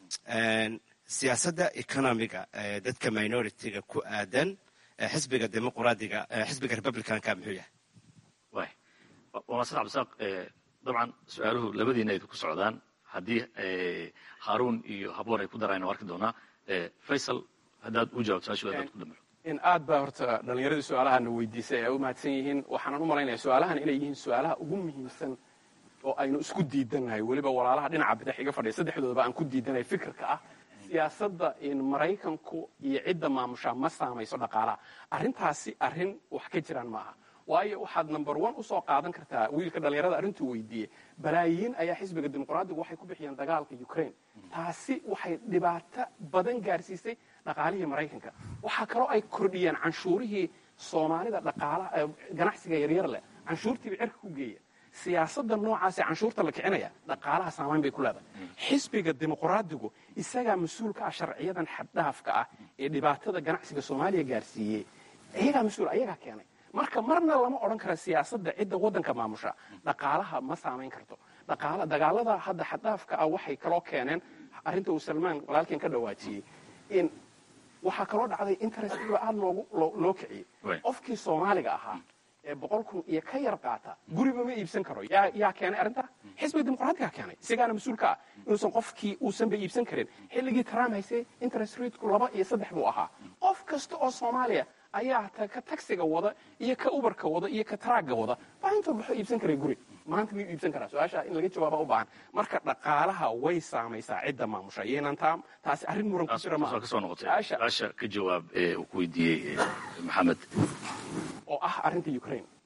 siyaasadda economiga dadka minoritiga ku aadan xisbiga dimuqraadiga xisbiga republicanka muxuu yahay way waa masad cabdisaaq dabcan su-aaluhu labadiina ay ku socdaan haddii haaruun iyo haboon ay ku daraan waa arki doonaa faysal haddaad u jawaabto su-aashu dad ku dambeyo in aad baa horta dhallinyaradii su-aalahana weydiisay ay u mahadsan yihiin waxaanan u malaynaya su-aalahan inay yihiin su-aalaha ugu muhiimsan oo aynu isku diidannahay weliba walaalaha dhinaca bidix iga fadhiya saddexdoodaba aan ku diidanay fikirka ah siyaasadda in maraykanku iyo cidda maamushaa ma saamayso dhaqaalaha arrintaasi arrin wax ka jiraan maaha waayo waxaad number one usoo qaadan kartaa wiilka dhallinyarada arrintuu weydiiyey balaayiin ayaa xisbiga dimuqraadigu waxay ku bixiyeen dagaalka ukraine taasi waxay dhibaato badan gaarsiisay dhaqaalihii maraykanka waxaa kaloo ay kordhiyeen canshuurihii soomaalida dhaqaalaha ganacsiga yaryar leh canshuurtiiba cirka ku geeya siyaasadda noocaasee canshuurta la kicinaya dhaqaalaha saamayn bay ku leedahay xisbiga dimuqraadigu isagaa mas-uulka ah sharciyadan xaddhaafka ah ee dhibaatada ganacsiga soomaaliya gaarsiiyey iyagaa mas-uul ayagaa keenay marka marna lama odhan kara siyaasadda cidda waddanka maamusha dhaqaalaha ma saamayn karto dagaalada hadda xaddhaafka ah waxay kaloo keeneen arrinta uu salmaan walaalkeen ka dhawaajiyey in waxaa kaloo dhacday interestiba aad loo kiciyey qofkii soomaaliga ahaa ee boqol kun iyo ka yar qaata guriba ma iibsan karo yaa keenay arrintaa xisbiga dimuqraadiga keenay isagaana mas-uulka ah inuusan qofkii uusanba iibsan karin xilligii trump haysay interest rateku laba iyo saddex buu ahaa qof kasta oo soomaaliya ayaa ka tagsiga wada iyo ka ubarka wada iyo ka taraagga wada baa intuu baxo iibsan karay guri maanta miyuu iibsan karaa su-aasha in laga jawaaba u baahan marka dhaqaalaha way saamaysaa cidda maamusha iyanan taa taasi arrin muran ku jira maaha kasoo noqotay su-aasha ka jawaab ee uu ku weydiiyey maxamed oo ah arrinta ukraine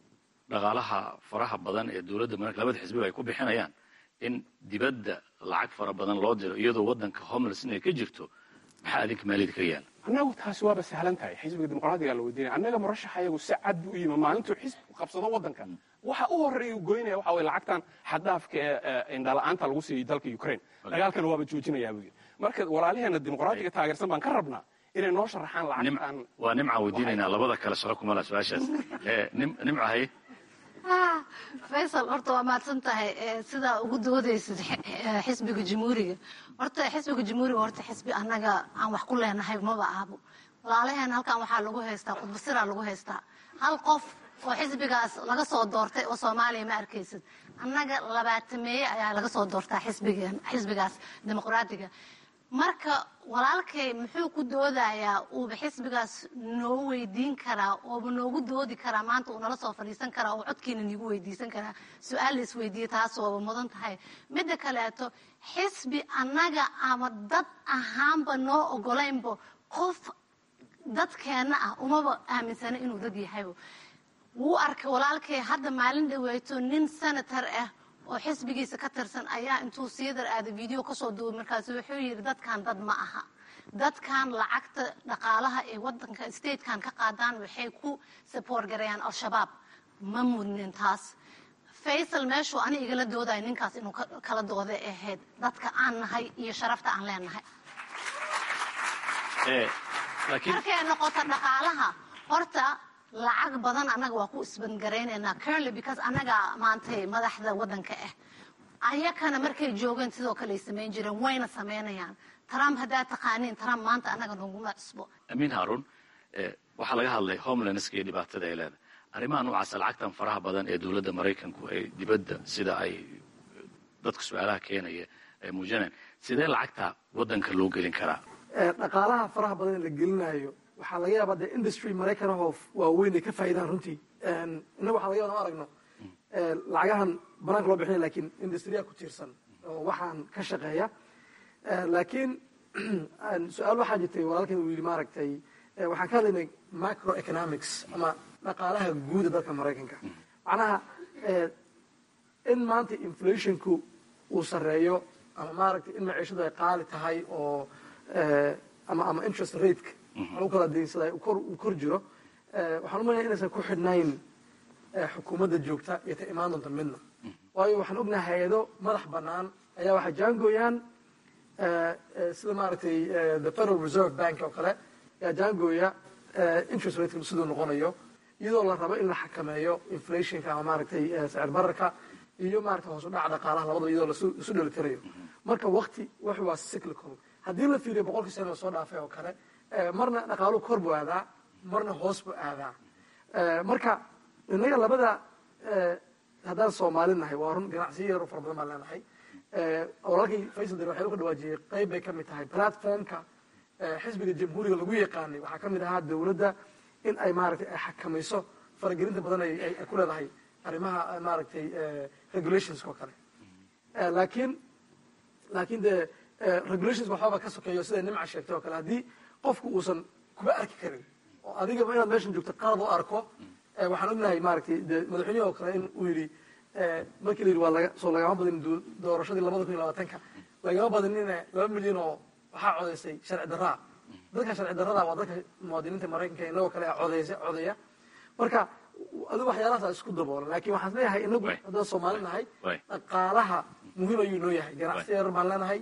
dhaqaalaha faraha badan ee dowladda maraykanka labada xisbiba ay ku bixinayaan in dibadda lacag fara badan loo diro iyadoo waddanka homeless inay ka jirto maxaa adinka maaliyada ka yaala annagu taasi waaba sahlan tahay xisbiga dimuqraadiga la weydiinaya annaga murashaxayagu si cad buu u yimi maalintuu xisbigu qabsado waddanka waxa u horreeya uu goynaya waxa weye lacagtan xaddaafka ee indhala'aanta lagu siiyey dalka ukraine dagaalkana waaba joojinayaa buu yidhi marka walaalaheena dimuqraadiga taageersan baan ka rabnaa inay noo sharaxaan lacagtan waa nimcaan weydiinaynaa labada kale shaqo kumala su-aashaas nimca haye faysal horta waa mahadsan tahay sidaa ugu doodaysid xisbiga jamhuuriga horta xisbiga jamhuuriga horta xisbi annaga aan wax ku leenahay maba ahbo walaalaheen halkan waxaa lagu haystaa khudbasiraa lagu haystaa hal qof oo xisbigaas laga soo doortay oo soomaaliya ma arkaysid annaga labaatameeye ayaa laga soo doortaa xisbigeen xisbigaas dimuqraadiga marka walaalkay muxuu ku doodayaa uuba xisbigaas noo weydiin karaa ooba noogu doodi karaa maanta uu nala soo fadhiisan karaa oo codkiina niigu weydiisan karaa su-aal la isweydiiye taas ooba mudan tahay midda kaleeto xisbi annaga ama dad ahaanba noo ogolaynba qof dadkeenna ah umaba aaminsana inuu dad yahaybo wuu arkay walaalkay hadda maalin dhaweyto nin senator ah oo xisbigiisa ka tirsan ayaa intuu siidar aaday video kasoo duubay markaasu wuxuu yidhi dadkan dad ma aha dadkan lacagta dhaqaalaha ee wadanka statekan ka qaadaan waxay ku support gareeyaan al-shabaab ma mudnin taas faysal meeshuu ani igala doodaya ninkaas inuu kala dooda ahayd dadka aan nahay iyo sharafta aan leenahay markay noqoto dhaqaalaha horta lacag badan annaga waa ku isbangaraynayna curly because annaga maantay madaxda waddanka ah ayakana markay joogeen sidoo kale ay samayn jireen wayna samaynayaan trump haddaad taqaaniin trump maanta annaga noguma cusbo amiin haarun waxaa laga hadlay homelandska iyo dhibaatada ay leedahay arrimaha noocaasa lacagtan faraha badan ee dowladda maraykanku ay dibadda sida ay dadka su-aalaha keenaya ay muujinayaan sidee lacagta waddanka loo gelin karaa dhaqaalaha faraha badan ee la gelinayo waxaa laga yaabaa dee industry maraykanahoo waaweyn ay ka faa'idaan runtii innaga waxaa laga yaaba aragno lacagahan banaanka loo bixinaya lakiin industriya ku tiirsan oo waxaan ka shaqeeya laakiin su-aal waxaa jirtay walaalkan uu yidhi maaragtay waxaan ka hadlaynay macroeconomics ama dhaqaalaha guuda dalka maraykanka macnaha in maanta inflationku uu sarreeyo ama maaragtay in maciishadu ay qaali tahay oo ama ama interest rateka lagu kala daynsada uu kor jiro waxaan umalaya inaysan ku xidhnayn xukuumadda joogta iyo ta imaan doonta midna waayo waxaan ognahay hay-ado madax bannaan ayaa waxay jaangooyaan sida maaragtay the federal reserve bank oo kale ayaa jaangooya interest rateka siduu noqonayo iyadoo la rabo in la xakameeyo inflationka ama maaragtay sicir bararka iyo maaragtay hoos u dhaca dhaqaalaha labadaba iyadoo laisu dhelitirayo marka wakti wax waa cyclical haddii la fiiriyo boqolkii sano soo dhaafay oo kale marna dhaqaaluhu kor buu aadaa marna hoos buu aadaa marka innaga labada haddaan soomaali nahay waa run ganacsiyo yar fara badan baan leenahay walaalkii faysal dar waxay u ka dhawaajiyey qayb bay ka mid tahay platformka xisbiga jamhuuriga lagu yaqaanay waxaa ka mid ahaa dowladda in ay maaragtay ay xakamayso faragelinta badan ay ku leedahay arrimaha maaragtay regulationska oo kale laakiin laakiin dee regulations waxbaba ka sokeeyo siday nimca sheegtay oo kale haddii qofku uusan kuba arki karin oo adigaba inaad meeshan joogto qalad u arko waxaan ognahay maaragtay de madaxweynihi oo kale in uu yidhi markii la yidhi waa laga soo lagama badin doorashadii labada kun iyo labaatanka lagama badinina laba milyan oo waxaa codaysay sharci darraa dadka sharci darrada waa dadka muwaadiniinta maraykanka inagoo kale codeysa codeya marka adigu waxyaalahaasa isku daboolan laakiin waxaan leeyahay inagu haddaan soomaali nahay dhaqaalaha muhiim ayuu noo yahay ganacsi yar baan leenahay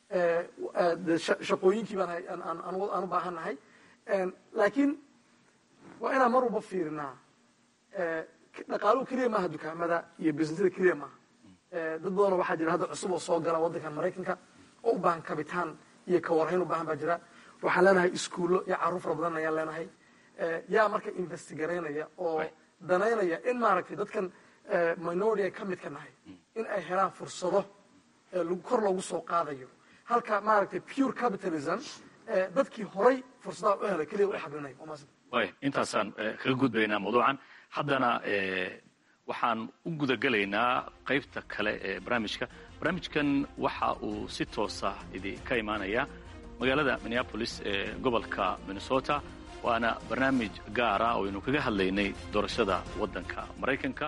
shaqooyinkii baan aan u baahan nahay laakiin waa inaan mar walba fiirinaa dhaqaaluhu keliya maaha dukaamada iyo businesada keliya maaha dad badanoo waxaa jira hadda cusub oo soo gala waddankan maraykanka oo u baahan kabitaan iyo kawarhayn u baahan baa jira waxaan leenahay iskuullo iyo carruur fara badan ayaan leenahay yaa marka investigaraynaya oo danaynaya in maaragtay dadkan minority ay ka midka nahay in ay helaan fursado kor loogu soo qaadayo halka maaragtay pure capitalism dadkii horay fursadaha u helay keliya u xablinay way intaasaan kaga gudbaynaa mawduucan haddana waxaan u gudagelaynaa qaybta kale ee barnaamijka barnaamijkan waxa uu si toosa idinka imaanaya magaalada minneapolis ee gobolka minnesota waana barnaamij gaara oo aynu kaga hadlaynay doorashada waddanka maraykanka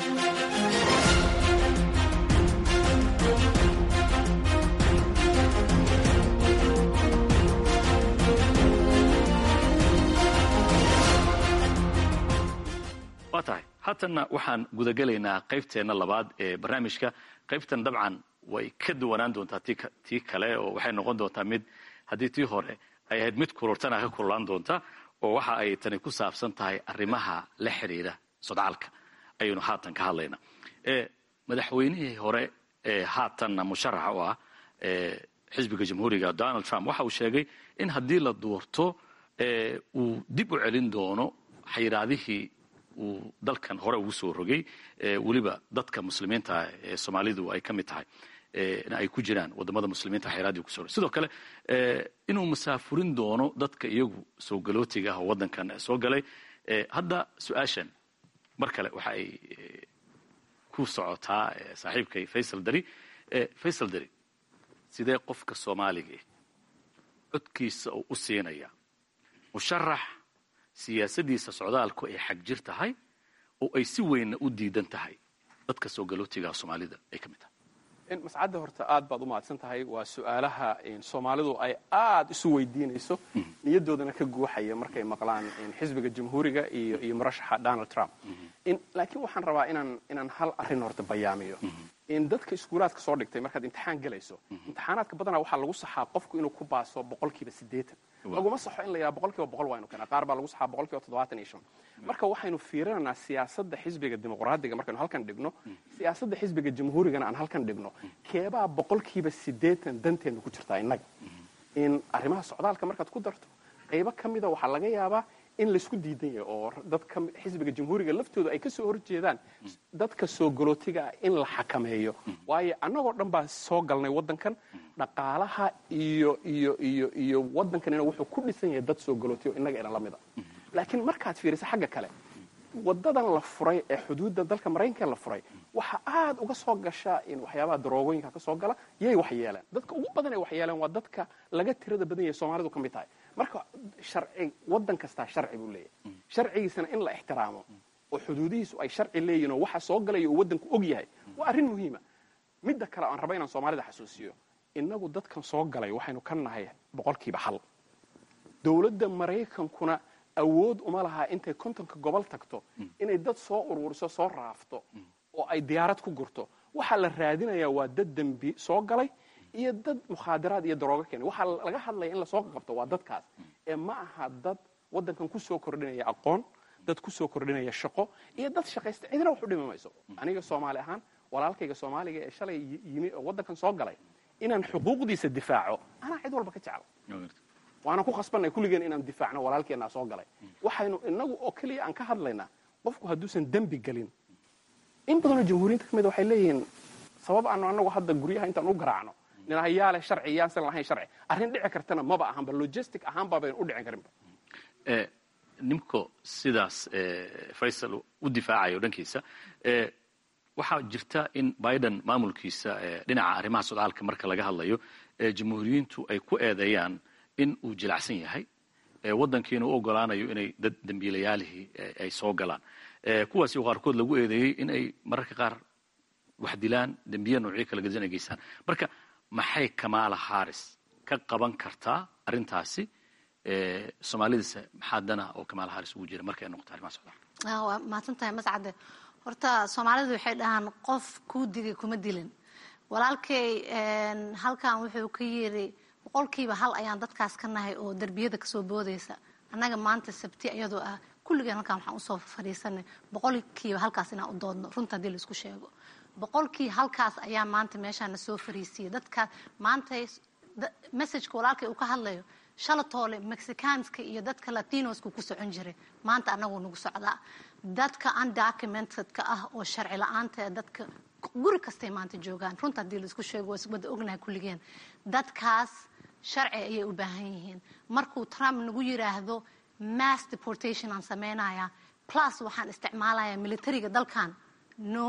waa tahay haatanna waxaan gudagelaynaa qaybteenna labaad ee barnaamijka qaybtan dabcan way ka duwanaan doontaa tii kale oo waxay noqon doontaa mid haddii tii hore ay ahayd mid kururtana ka kurulaan doonta oo waxa ay tani ku saabsan tahay arrimaha la xidhiidha sodcaalka ayaynu haatan ka hadlaynaa madaxweynihii hore ee haatanna musharaxa u ah xisbiga jamhuuriga donald trump waxa uu sheegay in haddii la doorto uu dib u celin doono xayiraadihii uu dalkan hore ugu soo rogay weliba dadka muslimiinta ee soomaalidu ay ka mid tahay ay ku jiraan wadamada muslimiinta xayiraadii kuso rogay sidoo kale inuu masaafurin doono dadka iyagu soo galootiga ah oo waddankan soo galay hadda su-aashan mar kale waxa ay ku socotaa saaxiibkay faysal dari faysal dari sidee qofka soomaaliga codkiisa oo u siinaya musharax siyaasadiisa socdaalku ay xag jir tahay oo ay si weynna u diidan tahay dadka soo galootiga soomaalida ay ka mid tahay mascadda horta aad baad u mahadsan tahay waa su-aalaha soomaalidu ay aad isu weydiinayso niyadoodana ka guuxaya markay maqlaan xisbiga jamhuuriga iyo iyo murashaxa donald trump laakiin waxaan rabaa inaan inaan hal arrin horta bayaamiyo in dadka iskuulaadka soo dhigtay markaad imtixaan gelayso imtixaanaadka badanaa waxaa lagu saxaa qofku inuu ku baaso boqolkiiba siddeetan laguma saxo in la yidhaha boqolkiiba boqol waynu keenaa qaar baa lagu saxaa boqolkiiba toddobaatan iyo shan marka waxaynu fiirinaynaa siyaasadda xisbiga dimuqraadiga markaynu halkan dhigno siyaasadda xisbiga jamhuurigana aan halkan dhigno keebaa boqolkiiba siddeetan danteenna ku jirtaa innaga in arrimaha socdaalka markaad ku darto qaybo ka mida waxaa laga yaabaa in laysku diidan yahay oo dadka xisbiga jamhuuriga laftooda ay ka soo horjeedaan dadka soo galootiga ah in la xakameeyo waayo annagoo dhan baa soo galnay waddankan dhaqaalaha iyo iyo iyo iyo waddankanina wuxuu ku dhisan yahay dad soo galootiya oo innaga ina la mida laakiin markaad fiiriso xagga kale wadadan la furay ee xuduudda dalka maraykanka la furay waxa aad uga soo gasha in waxyaabaha daroogooyinka ka soo gala yay wax yeeleen dadka ugu badan ee wax yeeleen waa dadka laga tirada badan yahay soomaalidu ka mid tahay marka sharci waddan kastaa sharci buu leeyahay sharcigiisana in la ixtiraamo oo xuduudihiisu ay sharci leeyihin oo waxa soo galaya uu waddanku og yahay waa arrin muhiima midda kale aan raba inaan soomaalida xasuusiyo innagu dadkan soo galay waxaynu ka nahay boqolkiiba hal dowladda maraykankuna awood uma lahaa intay kontonka gobol tagto inay dad soo ururiso soo raafto oo ay diyaarad ku gurto waxaa la raadinayaa waa dad dembi soo galay iyo dad mukhaadaraad iyo daroogo keenay waxaa laga hadlaya in lasoo qabto waa dadkaas ee ma aha dad waddankan ku soo kordhinaya aqoon dad ku soo kordhinaya shaqo iyo dad shaqaysta cidina wax u dhimi mayso aniga soomaali ahaan walaalkayga soomaaliga ee shalay yimi oo waddankan soo galay inaan xuquuqdiisa difaaco anaa cid walba ka jecla waana ku khasbanay kulligeen inaan difaacno walaalkeennaa soo galay waxaynu inagu oo keliya aan ka hadlaynaa qofku hadduusan dembi gelin in badanoo jamhuuriyinta ka mida waxay leeyihiin sabab aanu anagu hadda guryaha intaan u garaacno ninahayaa leh sharci yaansan lahayn sharci arrin dhici kartana maba ahanba logistic ahaanba baynu u dhicin karinba nimko sidaas faysal u difaacayo dhankiisa waxaa jirta in biden maamulkiisa dhinaca arrimaha socdaalka marka laga hadlayo jamhuuriyiintu ay ku eedeeyaan in uu jilacsan yahay waddankiina u ogolaanayo inay dad dembiilayaalihii ay soo galaan kuwaasi qaarkood lagu eedeeyey in ay mararka qaar wax dilaan dembiya noocyo kala gedisan ay geystaan marka maxay kamaala haris ka qaban kartaa arrintaasi soomaalidase maxaa dana oo kamaala haris ugu jira markay noqoto arrimaha socdaalka waa mahadsantahay mascade horta soomaalidu waxay dhahaan qof kuu digay kuma dilin walaalkay halkan wuxuu ka yiri boqolkiiba hal ayaan dadkaas ka nahay oo derbiyada kasoo boodaysa annaga maanta sabti iyadoo ah kulligeen halkaan waxaan usoo fadhiisanay boqolkiiba halkaas inaan u doodno runta haddii laisku sheego boqolkii halkaas ayaa maanta meeshaana soo fariisiyay dadkaas maanta messageka walaalkay uu ka hadlayo shalatoole mexicanska iyo dadka latinoska ku socon jiray maanta anaguu nagu socdaa dadka undocumentedka ah oo sharci la-aanta dadka guri kastay maanta joogaan runta haddii laisku sheego waa wada ognahay kulligeen dadkaas sharci ayay u baahan yihiin markuu trump nagu yiraahdo mass deportation aan sameynaya plus waxaan isticmaalayaa militariga dalkan no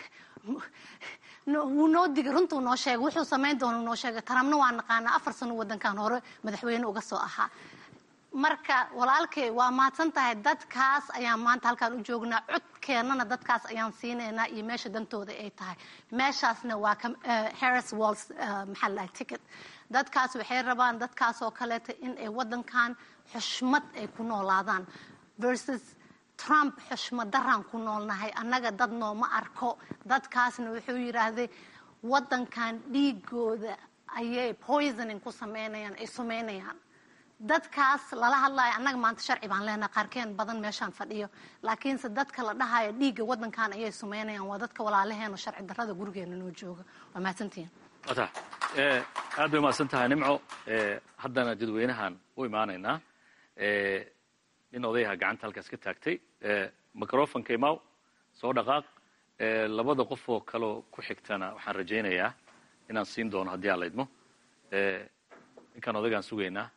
wuu noo digay runtuu noo sheegay wuxuu samayn doona noo sheegay trumpna waa naqaanaa afar sano wadankan hore madaxweyne uga soo ahaa marka walaalkay waa mahadsan tahay dadkaas ayaan maanta halkaan u joognaa codkeennana dadkaas ayaan siinaynaa iyo meesha dantooda ay tahay meeshaasna waa harris walls maxaa la dhahay ticket dadkaas waxay rabaan dadkaasoo kaleeta in ay waddankan xushmad ay ku noolaadaan versus trump xushmad daraan ku noolnahay annaga dad nooma arko dadkaasna wuxuu yidhaahday waddankan dhiigooda ayay poisoning ku sameynayaan ay sumeynayaan dadkaas lala hadlayo annaga maanta sharci baan leenahay qaarkeen badan meeshaan fadhiyo laakiinse dadka la dhahayo dhiigga waddankan ayay sumeynayaan waa dadka walaalaheeno sharci darrada gurigeena noo jooga waa mahadsantihiin wata aad bay mahadsan tahay nimco haddana dadweynahan u imaanaynaa nin odayaha gacanta halkaas ka taagtay microfonka imaw soo dhaqaaq labada qof oo kaleo ku xigtana waxaan rajaynayaa inaan siin doono haddii aan laydmo ninkaan odagaan sugaynaa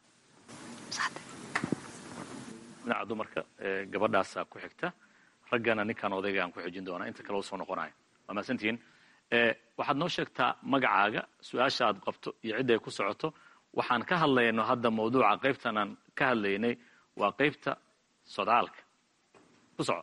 dhinaca dumarka gabadhaasaa ku xigta raggana ninkaan odayga aan ku xijin doonaa inta kale u soo noqonayo waa mahadsantihiin waxaad noo sheegtaa magacaaga su-aasha aad qabto iyo cidda ay ku socoto waxaan ka hadlayno hadda mawduuca qaybtan aan ka hadlaynay waa qaybta sodcaalka ku soco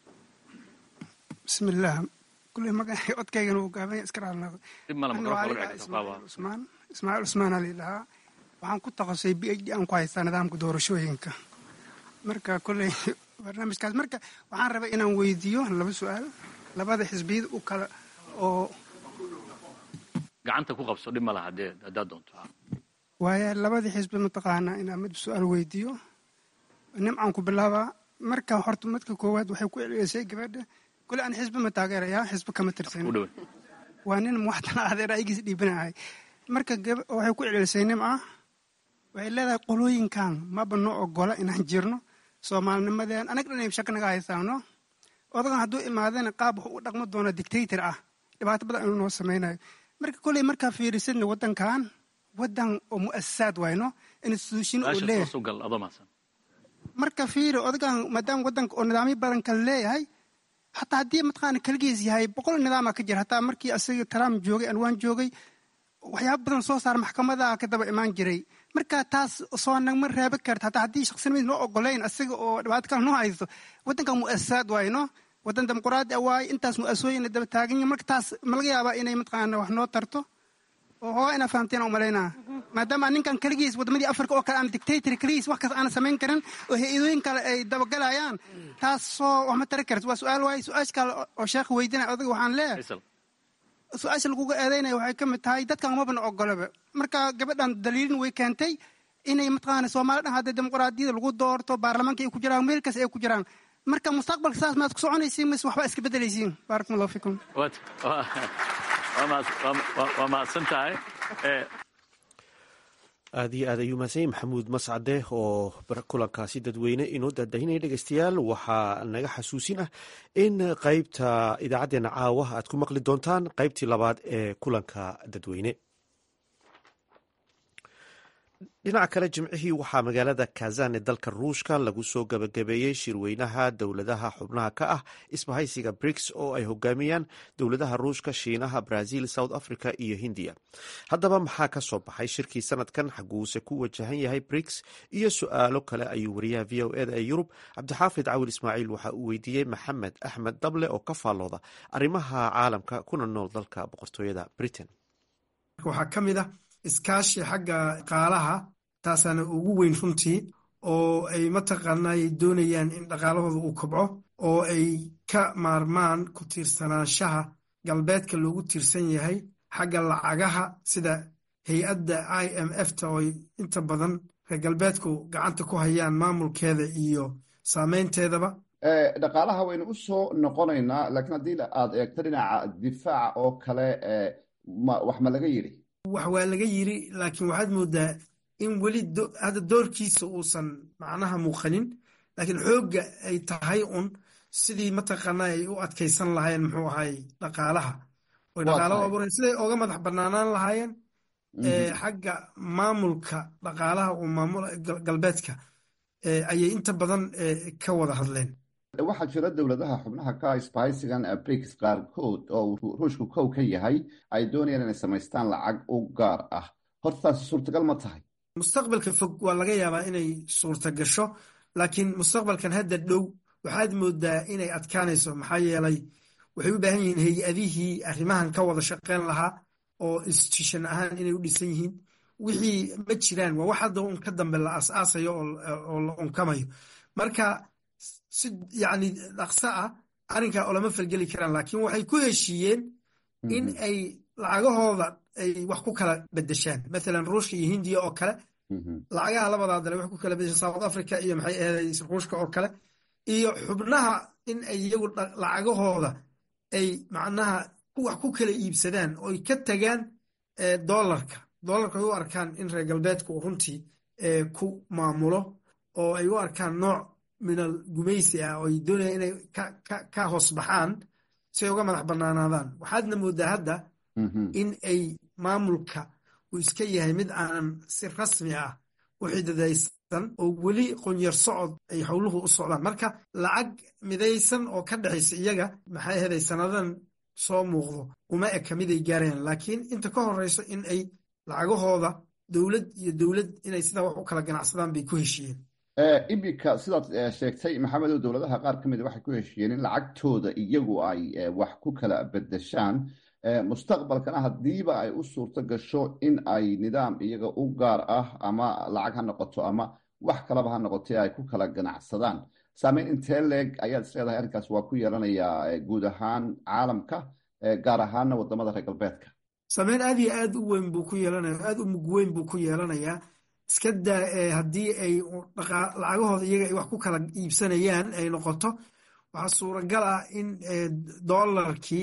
bismillaah kulley magacay codkaygana uu gaabanya iska raalnaado dib male usmaan ismaaciil cusmaan ali dhahaa waxaan ku takasay b h d aan ku haystaa nidaamka doorashooyinka marka kolley barnaamijkaas marka waxaan rabay inaan weydiiyo laba su-aal labada xisbiyada u kala oo gacanta ku qabso dhib ma laha hadee haddaad doonto waaya labadii xisbi mataqaanaa inaan mid su-aal weydiiyo nimcaan ku bilaabaa marka horta madka koowaad waxay ku celcelisay gabadha kule aan xisbi ma taageerayaa xisbi kama tirsan waa nin muwaxdana adeer aygiis dhiibanahay marka waxay ku celcelisay nimca waxay leedahay qolooyinkan maba noo ogola inaan jirno soomaalinimadeen anag dhan shaka naga haysaano odagan hadduu imaadana qaab wuxuu u dhaqmo doona dictator ah dhibaato badan inuu noo samaynayo marka kolley markaa fiirisadna waddankan waddan oo mu'asasaad wayno institution uu leeyahay marka fiiri odagan maadaama waddanka oo nidaamyo badan kale leeyahay hataa haddii mataqaana kaligiis yahay boqol nidaama ka jira hataa markii asaga trump joogay anwaan joogay waxyaaba badan soo saar maxkamada ka daba imaan jiray marka taas soo nagma reeba karta hataa haddii shaqsinimadiis noo ogolayn asaga oo dhibaato kale noo haysto waddankan mu'asasaad wayno waddan dimuquraadi ah waaye intaas mu'asooyina daba taagan yihin marka taas ma laga yaabaa inay mataqaana wax noo tarto oo hooga inaa fahamteen u malaynaa maadaama ninkan keligiis waddamadii africa oo kale aan dictator keligiis wax kaas aana samayn karin oo hay-adooyin kale ay dabagalayaan taasoo wax ma tari karta waa su-aal waaye su-aasha kale oo sheekha weydinaya odaga waxaan leeyahay su-aasha laguga eedeynaya waxay ka mid tahay dadkan mabana ogolaba marka gabadhan daliilin way keentay inay mataqaana soomaali dhan hadda dimuquraadiyada lagu doorto baarlamaanka ay ku jiraan meel kas ay ku jiraan marka mustaqbalka saas maad ku soconaysiin mise waxba iska bedelaysiin baarakum allahu fikum waa mahadsan tahay aad iyo aad ayuu mahadsan yahy maxamuud mascade oo kulankaasi dadweyne inoo daadahinaya dhegeystayaal waxaa naga xasuusin ah in qeybta idaacaddeenna caawa aad ku maqli doontaan qeybtii labaad ee kulanka dadweyne dhinaca kale jimcihii waxaa magaalada kazan ee dalka ruushka lagu soo gabagabeeyey shirweynaha dowladaha xubnaha ka ah isbahaysiga briks oo ay hogaamiyaan dowladaha ruushka shiinaha brazil south africa iyo hindiya haddaba maxaa ka soo baxay shirkii sanadkan xaguuse ku wajahan yahay briks iyo su-aalo kale ayuu wariyaha v o eda ee yurub cabdixaafid cawil ismaaciil waxa uu weydiiyey maxamed axmed dable oo ka faallooda arrimaha caalamka kuna nool dalka boqortooyada britain iskaashi xagga dhaqaalaha taasaana ugu weyn runtii oo ay mataqaanay doonayaan in dhaqaalahooda uu kobco oo ay ka maarmaan ku tiirsanaanshaha galbeedka loogu tiirsan yahay xagga lacagaha sida hay-adda i m f ta oo inta badan reer galbeedku gacanta ku hayaan maamulkeeda iyo saameynteedaba dhaqaalaha waynu u soo noqonaynaa laakiin haddii aad eegto dhinaca difaaca oo kale wax ma laga yidhi wax waa laga yiri laakiin waxaad moodaa in weli hadda doorkiisa uusan macnaha muuqanin laakiin xoogga ay tahay un sidii mataqaana ay u adkaysan lahaayeen muxuu ahay dhaqaalaha oy dhaqaalaha abuureen siday oga madax banaanaan lahaayeen xagga maamulka dhaqaalaha uu maamul galbeedka ayay inta badan ka wada hadleen waxaa jira dowladaha xubnaha ka isbahaysigan briks qaarkood oo ruushku kow ka yahay ay doonayaan inay samaystaan lacag u gaar ah horta taasi suurtagal ma tahay mustaqbalka fog waa laga yaabaa inay suurta gasho laakiin mustaqbalkan hadda dhow waxaad moodaa inay adkaanayso maxaa yeelay waxay u baahan yihiin hay-adihii arrimahan ka wada shaqeyn lahaa oo institution ahaan inay u dhisan yihiin wixii ma jiraan waa wax hadda un ka dambe la aasaasayo oo la unkamayo marka si yacni dhaqso ah arrinkaa olama falgeli karaan laakiin waxay ku heshiiyeen in ay lacagahooda ay wax ku kala bedeshaan mathalan ruushka iyo hindiya oo kale lacagaha labadaa dale wax ku kala bedeshaan south africa iyo maxay ahaday ruushka oo kale iyo xubnaha in ay iyagu lacagahooda ay macnaha wax ku kala iibsadaan oy ka tagaan dollarka dollarka ay u arkaan in reer galbeedku runtii ku maamulo oo ay u arkaan nooc minal gumaysi ah oo ay doonayaan inay ka hoos baxaan si ay uga madax bannaanaadaan waxaadna moodaa hadda in ay maamulka uu iska yahay mid aanan si rasmi ah u xididaysan oo weli qonyar socod ay howluhu u socdaan marka lacag midaysan oo ka dhexaysa iyaga maxay ahaday sannadan soo muuqdo uma eka mid ay gaarayaan laakiin inta ka horeyso in ay lacagahooda dowlad iyo dowlad inay sidaa wax u kala ganacsadaan bay ku heshiiyeen iminka sidaad sheegtay maxamedow dowladaha qaar ka mida waxay ku heshiiyeen in lacagtooda iyagu ay wax ku kala bedeshaan mustaqbalkana haddiiba ay u suurto gasho in ay nidaam iyaga u gaar ah ama lacag ha noqoto ama wax kalaba ha noqotay ay ku kala ganacsadaan saameyn intee leeg ayaad isleedahay arrinkaas waa ku yeelanayaa guud ahaan caalamka gaar ahaana wadamada reer galbeedka saameyn aad iyo aad u weyn buu ku yeelanaya aad u mug weyn buu ku yeelanayaa iska daa haddii ay lacagahooda iyaga ay wax ku kala iibsanayaan ay noqoto waxaa suuragal ah in dollarkii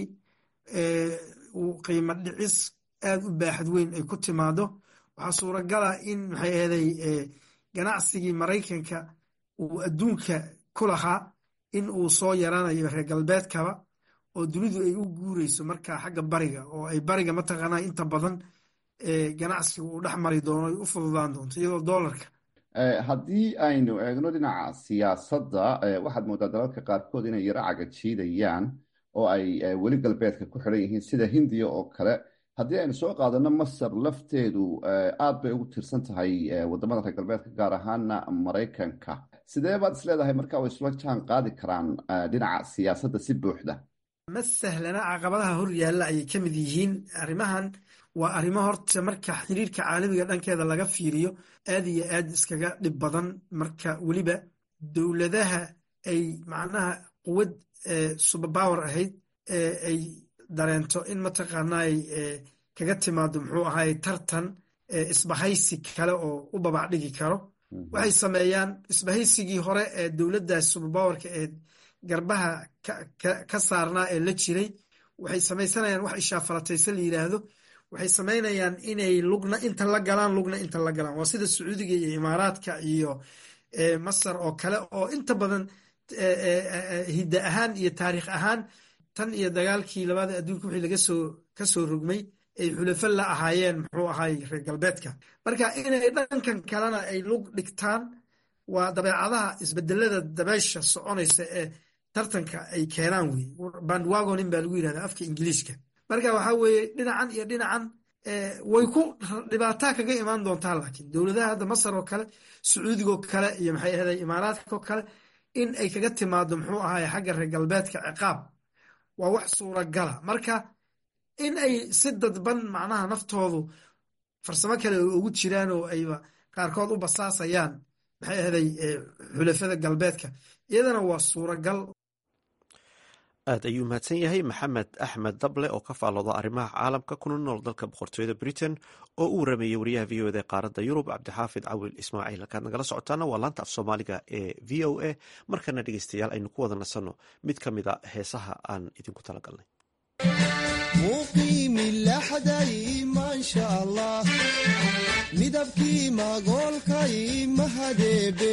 uu qiimo dhicis aad u baaxad weyn ay ku timaado waxaa suuragal ah in maxay ahaday ganacsigii maraykanka uu adduunka ku lahaa in uu soo yaranayo reer galbeedkaba oo dunidu ay u guureyso marka xagga bariga oo ay bariga mataqaanaa inta badan ganacsiga uu dhex mari doono ay u fududaan doonto iyadoo dollarka haddii aynu eegno dhinaca siyaasadda waxaad moodaa dalalka qaarkood inay yaro cagajiidayaan oo ay weli galbeedka ku xidhan yihiin sida hindiya oo kale haddii aynu soo qaadano masar lafteedu aad bay ugu tiirsan tahay wadamada reer galbeedka gaar ahaana maraykanka sidee baad isleedahay marka way isla jaan qaadi karaan dhinaca siyaasadda si buuxda ma sahlana caqabadaha hor yaalla ayay ka mid yihiin arrimahan waa arrimo horta marka xiriirka caalamiga dhankeeda laga fiiriyo aad iyo aad iskaga dhib badan marka weliba dowladaha ay macnaha quwad suberpower ahayd ay dareento in mataqaanay kaga timaado muxuu ahaay tartan isbahaysi kale oo u babac dhigi karo waxay sameeyaan isbahaysigii hore ee dowladdaas suberpowerka ee garbaha ka saarnaa ee la jiray waxay samaysanayaan wax ishaafalatayse la yidhaahdo waxay samaynayaan inay lugna inta la galaan lugna inta la galaan waa sida sacuudiga iyo imaaraadka iyo masar oo kale oo inta badan hidda ahaan iyo taariikh ahaan tan iyo dagaalkii labada adduunka wixii laga soo ka soo rogmay ay xulafo la ahaayeen muxuu ahaay reer galbeedka marka inay dhankan kalena ay lug dhigtaan waa dabeecadaha isbedelada dabeesha soconaysa ee tartanka ay keenaan wey bandwagonin baa lagu yirahdaa afka ingiliiska marka waxaa weeye dhinacan iyo dhinacan way ku dhibaataa kaga imaan doontaa laakiin dowladaha hadda masar oo kale sacuudigoo kale iyo maxay ahday imaaraadka oo kale in ay kaga timaado muxuu ahaay xagga reer galbeedka ciqaab waa wax suuragala marka in ay si dadban macnaha naftoodu farsamo kale oo ugu jiraan oo ayba qaarkood u basaasayaan maxay ahday xulafada galbeedka iyadana waa suuragal aad ayuu mahadsan yahay maxamed axmed dable oo ka faallooda arrimaha caalamka kuna nool dalka boqortooyada britain oo u warameeyey wariyaha v o eda qaaradda yurub cabdixaafid cawil ismaaciil halkaad nagala socotaana waa laanta af soomaaliga ee v o a markana dhegeystayaal aynu ku wada nasanno mid ka mid a heesaha aan idinku talagalnay midabkii magoolkay mahadeebe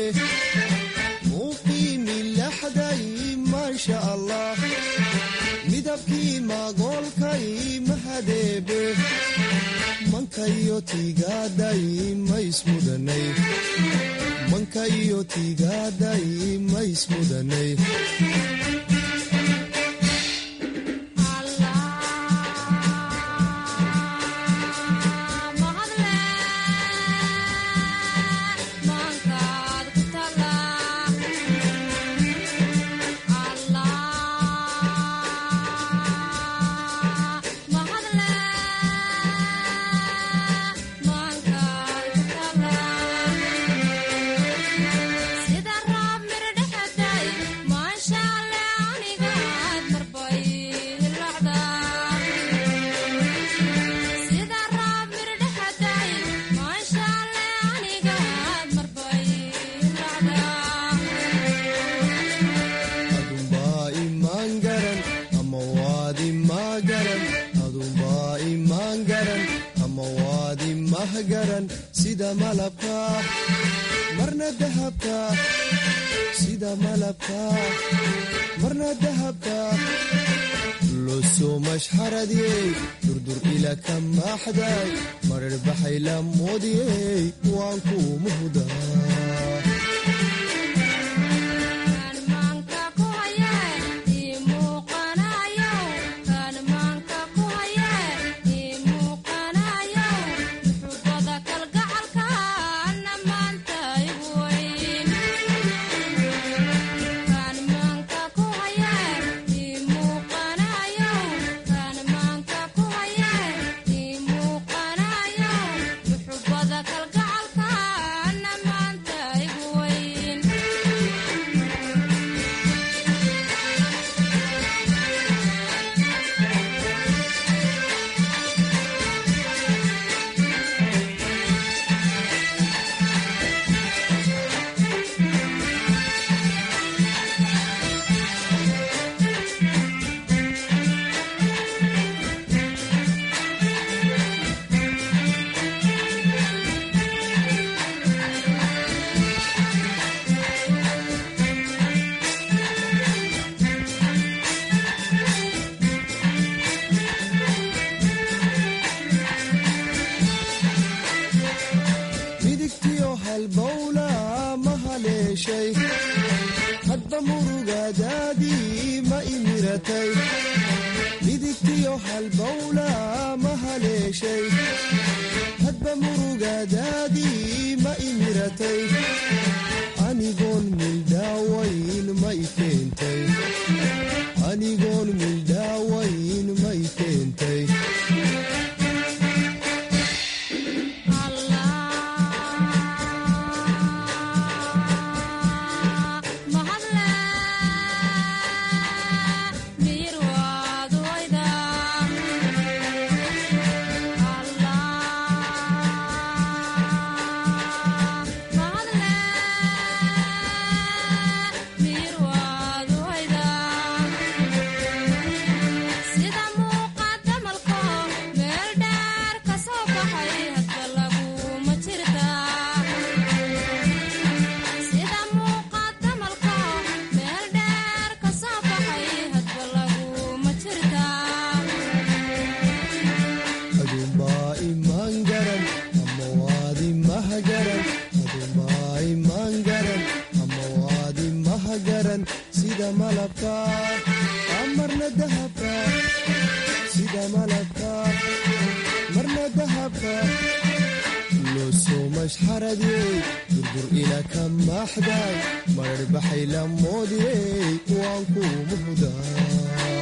midabkii magoolkay mahadeebe mankayo tiigaaday maismudanay mankayo tiigaaday maismudanay sida malabka marna dahabka sida malabka marna dahabka losoo mashxaradiyey durdur ila ka maaxday marar baxay la moodiyey waan kuu muhdaa midigtiyo halbowla ma haleeshay hadba murugadaadii ma imiratay midigtiyo halbowla ma haleeshay hadba murugadaadii ma imiratay anigoon mildhaawayn ma i keentay anigoon mildhaawayn ma i keentay aduunbaa imaan garan ama waadi mahagaran aduunbaa imaan garan ama waadi mahagaran sida malabka marna dahabka sida malabka marna dahabka loo soo mashxaradiyey durdur ila ka maaxday marar baxay la moodiyey waan kuu muhdaa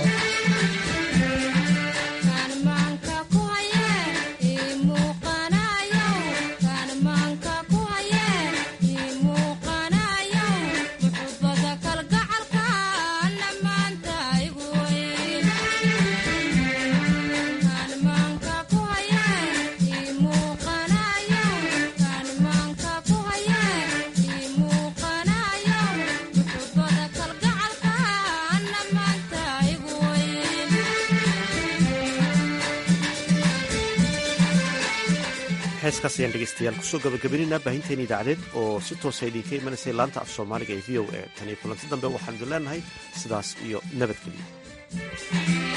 heeskaas ayaan dhegeystayaal kusoo gabagabaynayna baahinteena idaacadeed oo si toosa idinka imanaysay laanta af soomaaliga ee v o a tan iyo kulanti dambe waxaan idin leenahay sidaas iyo nabadgelyo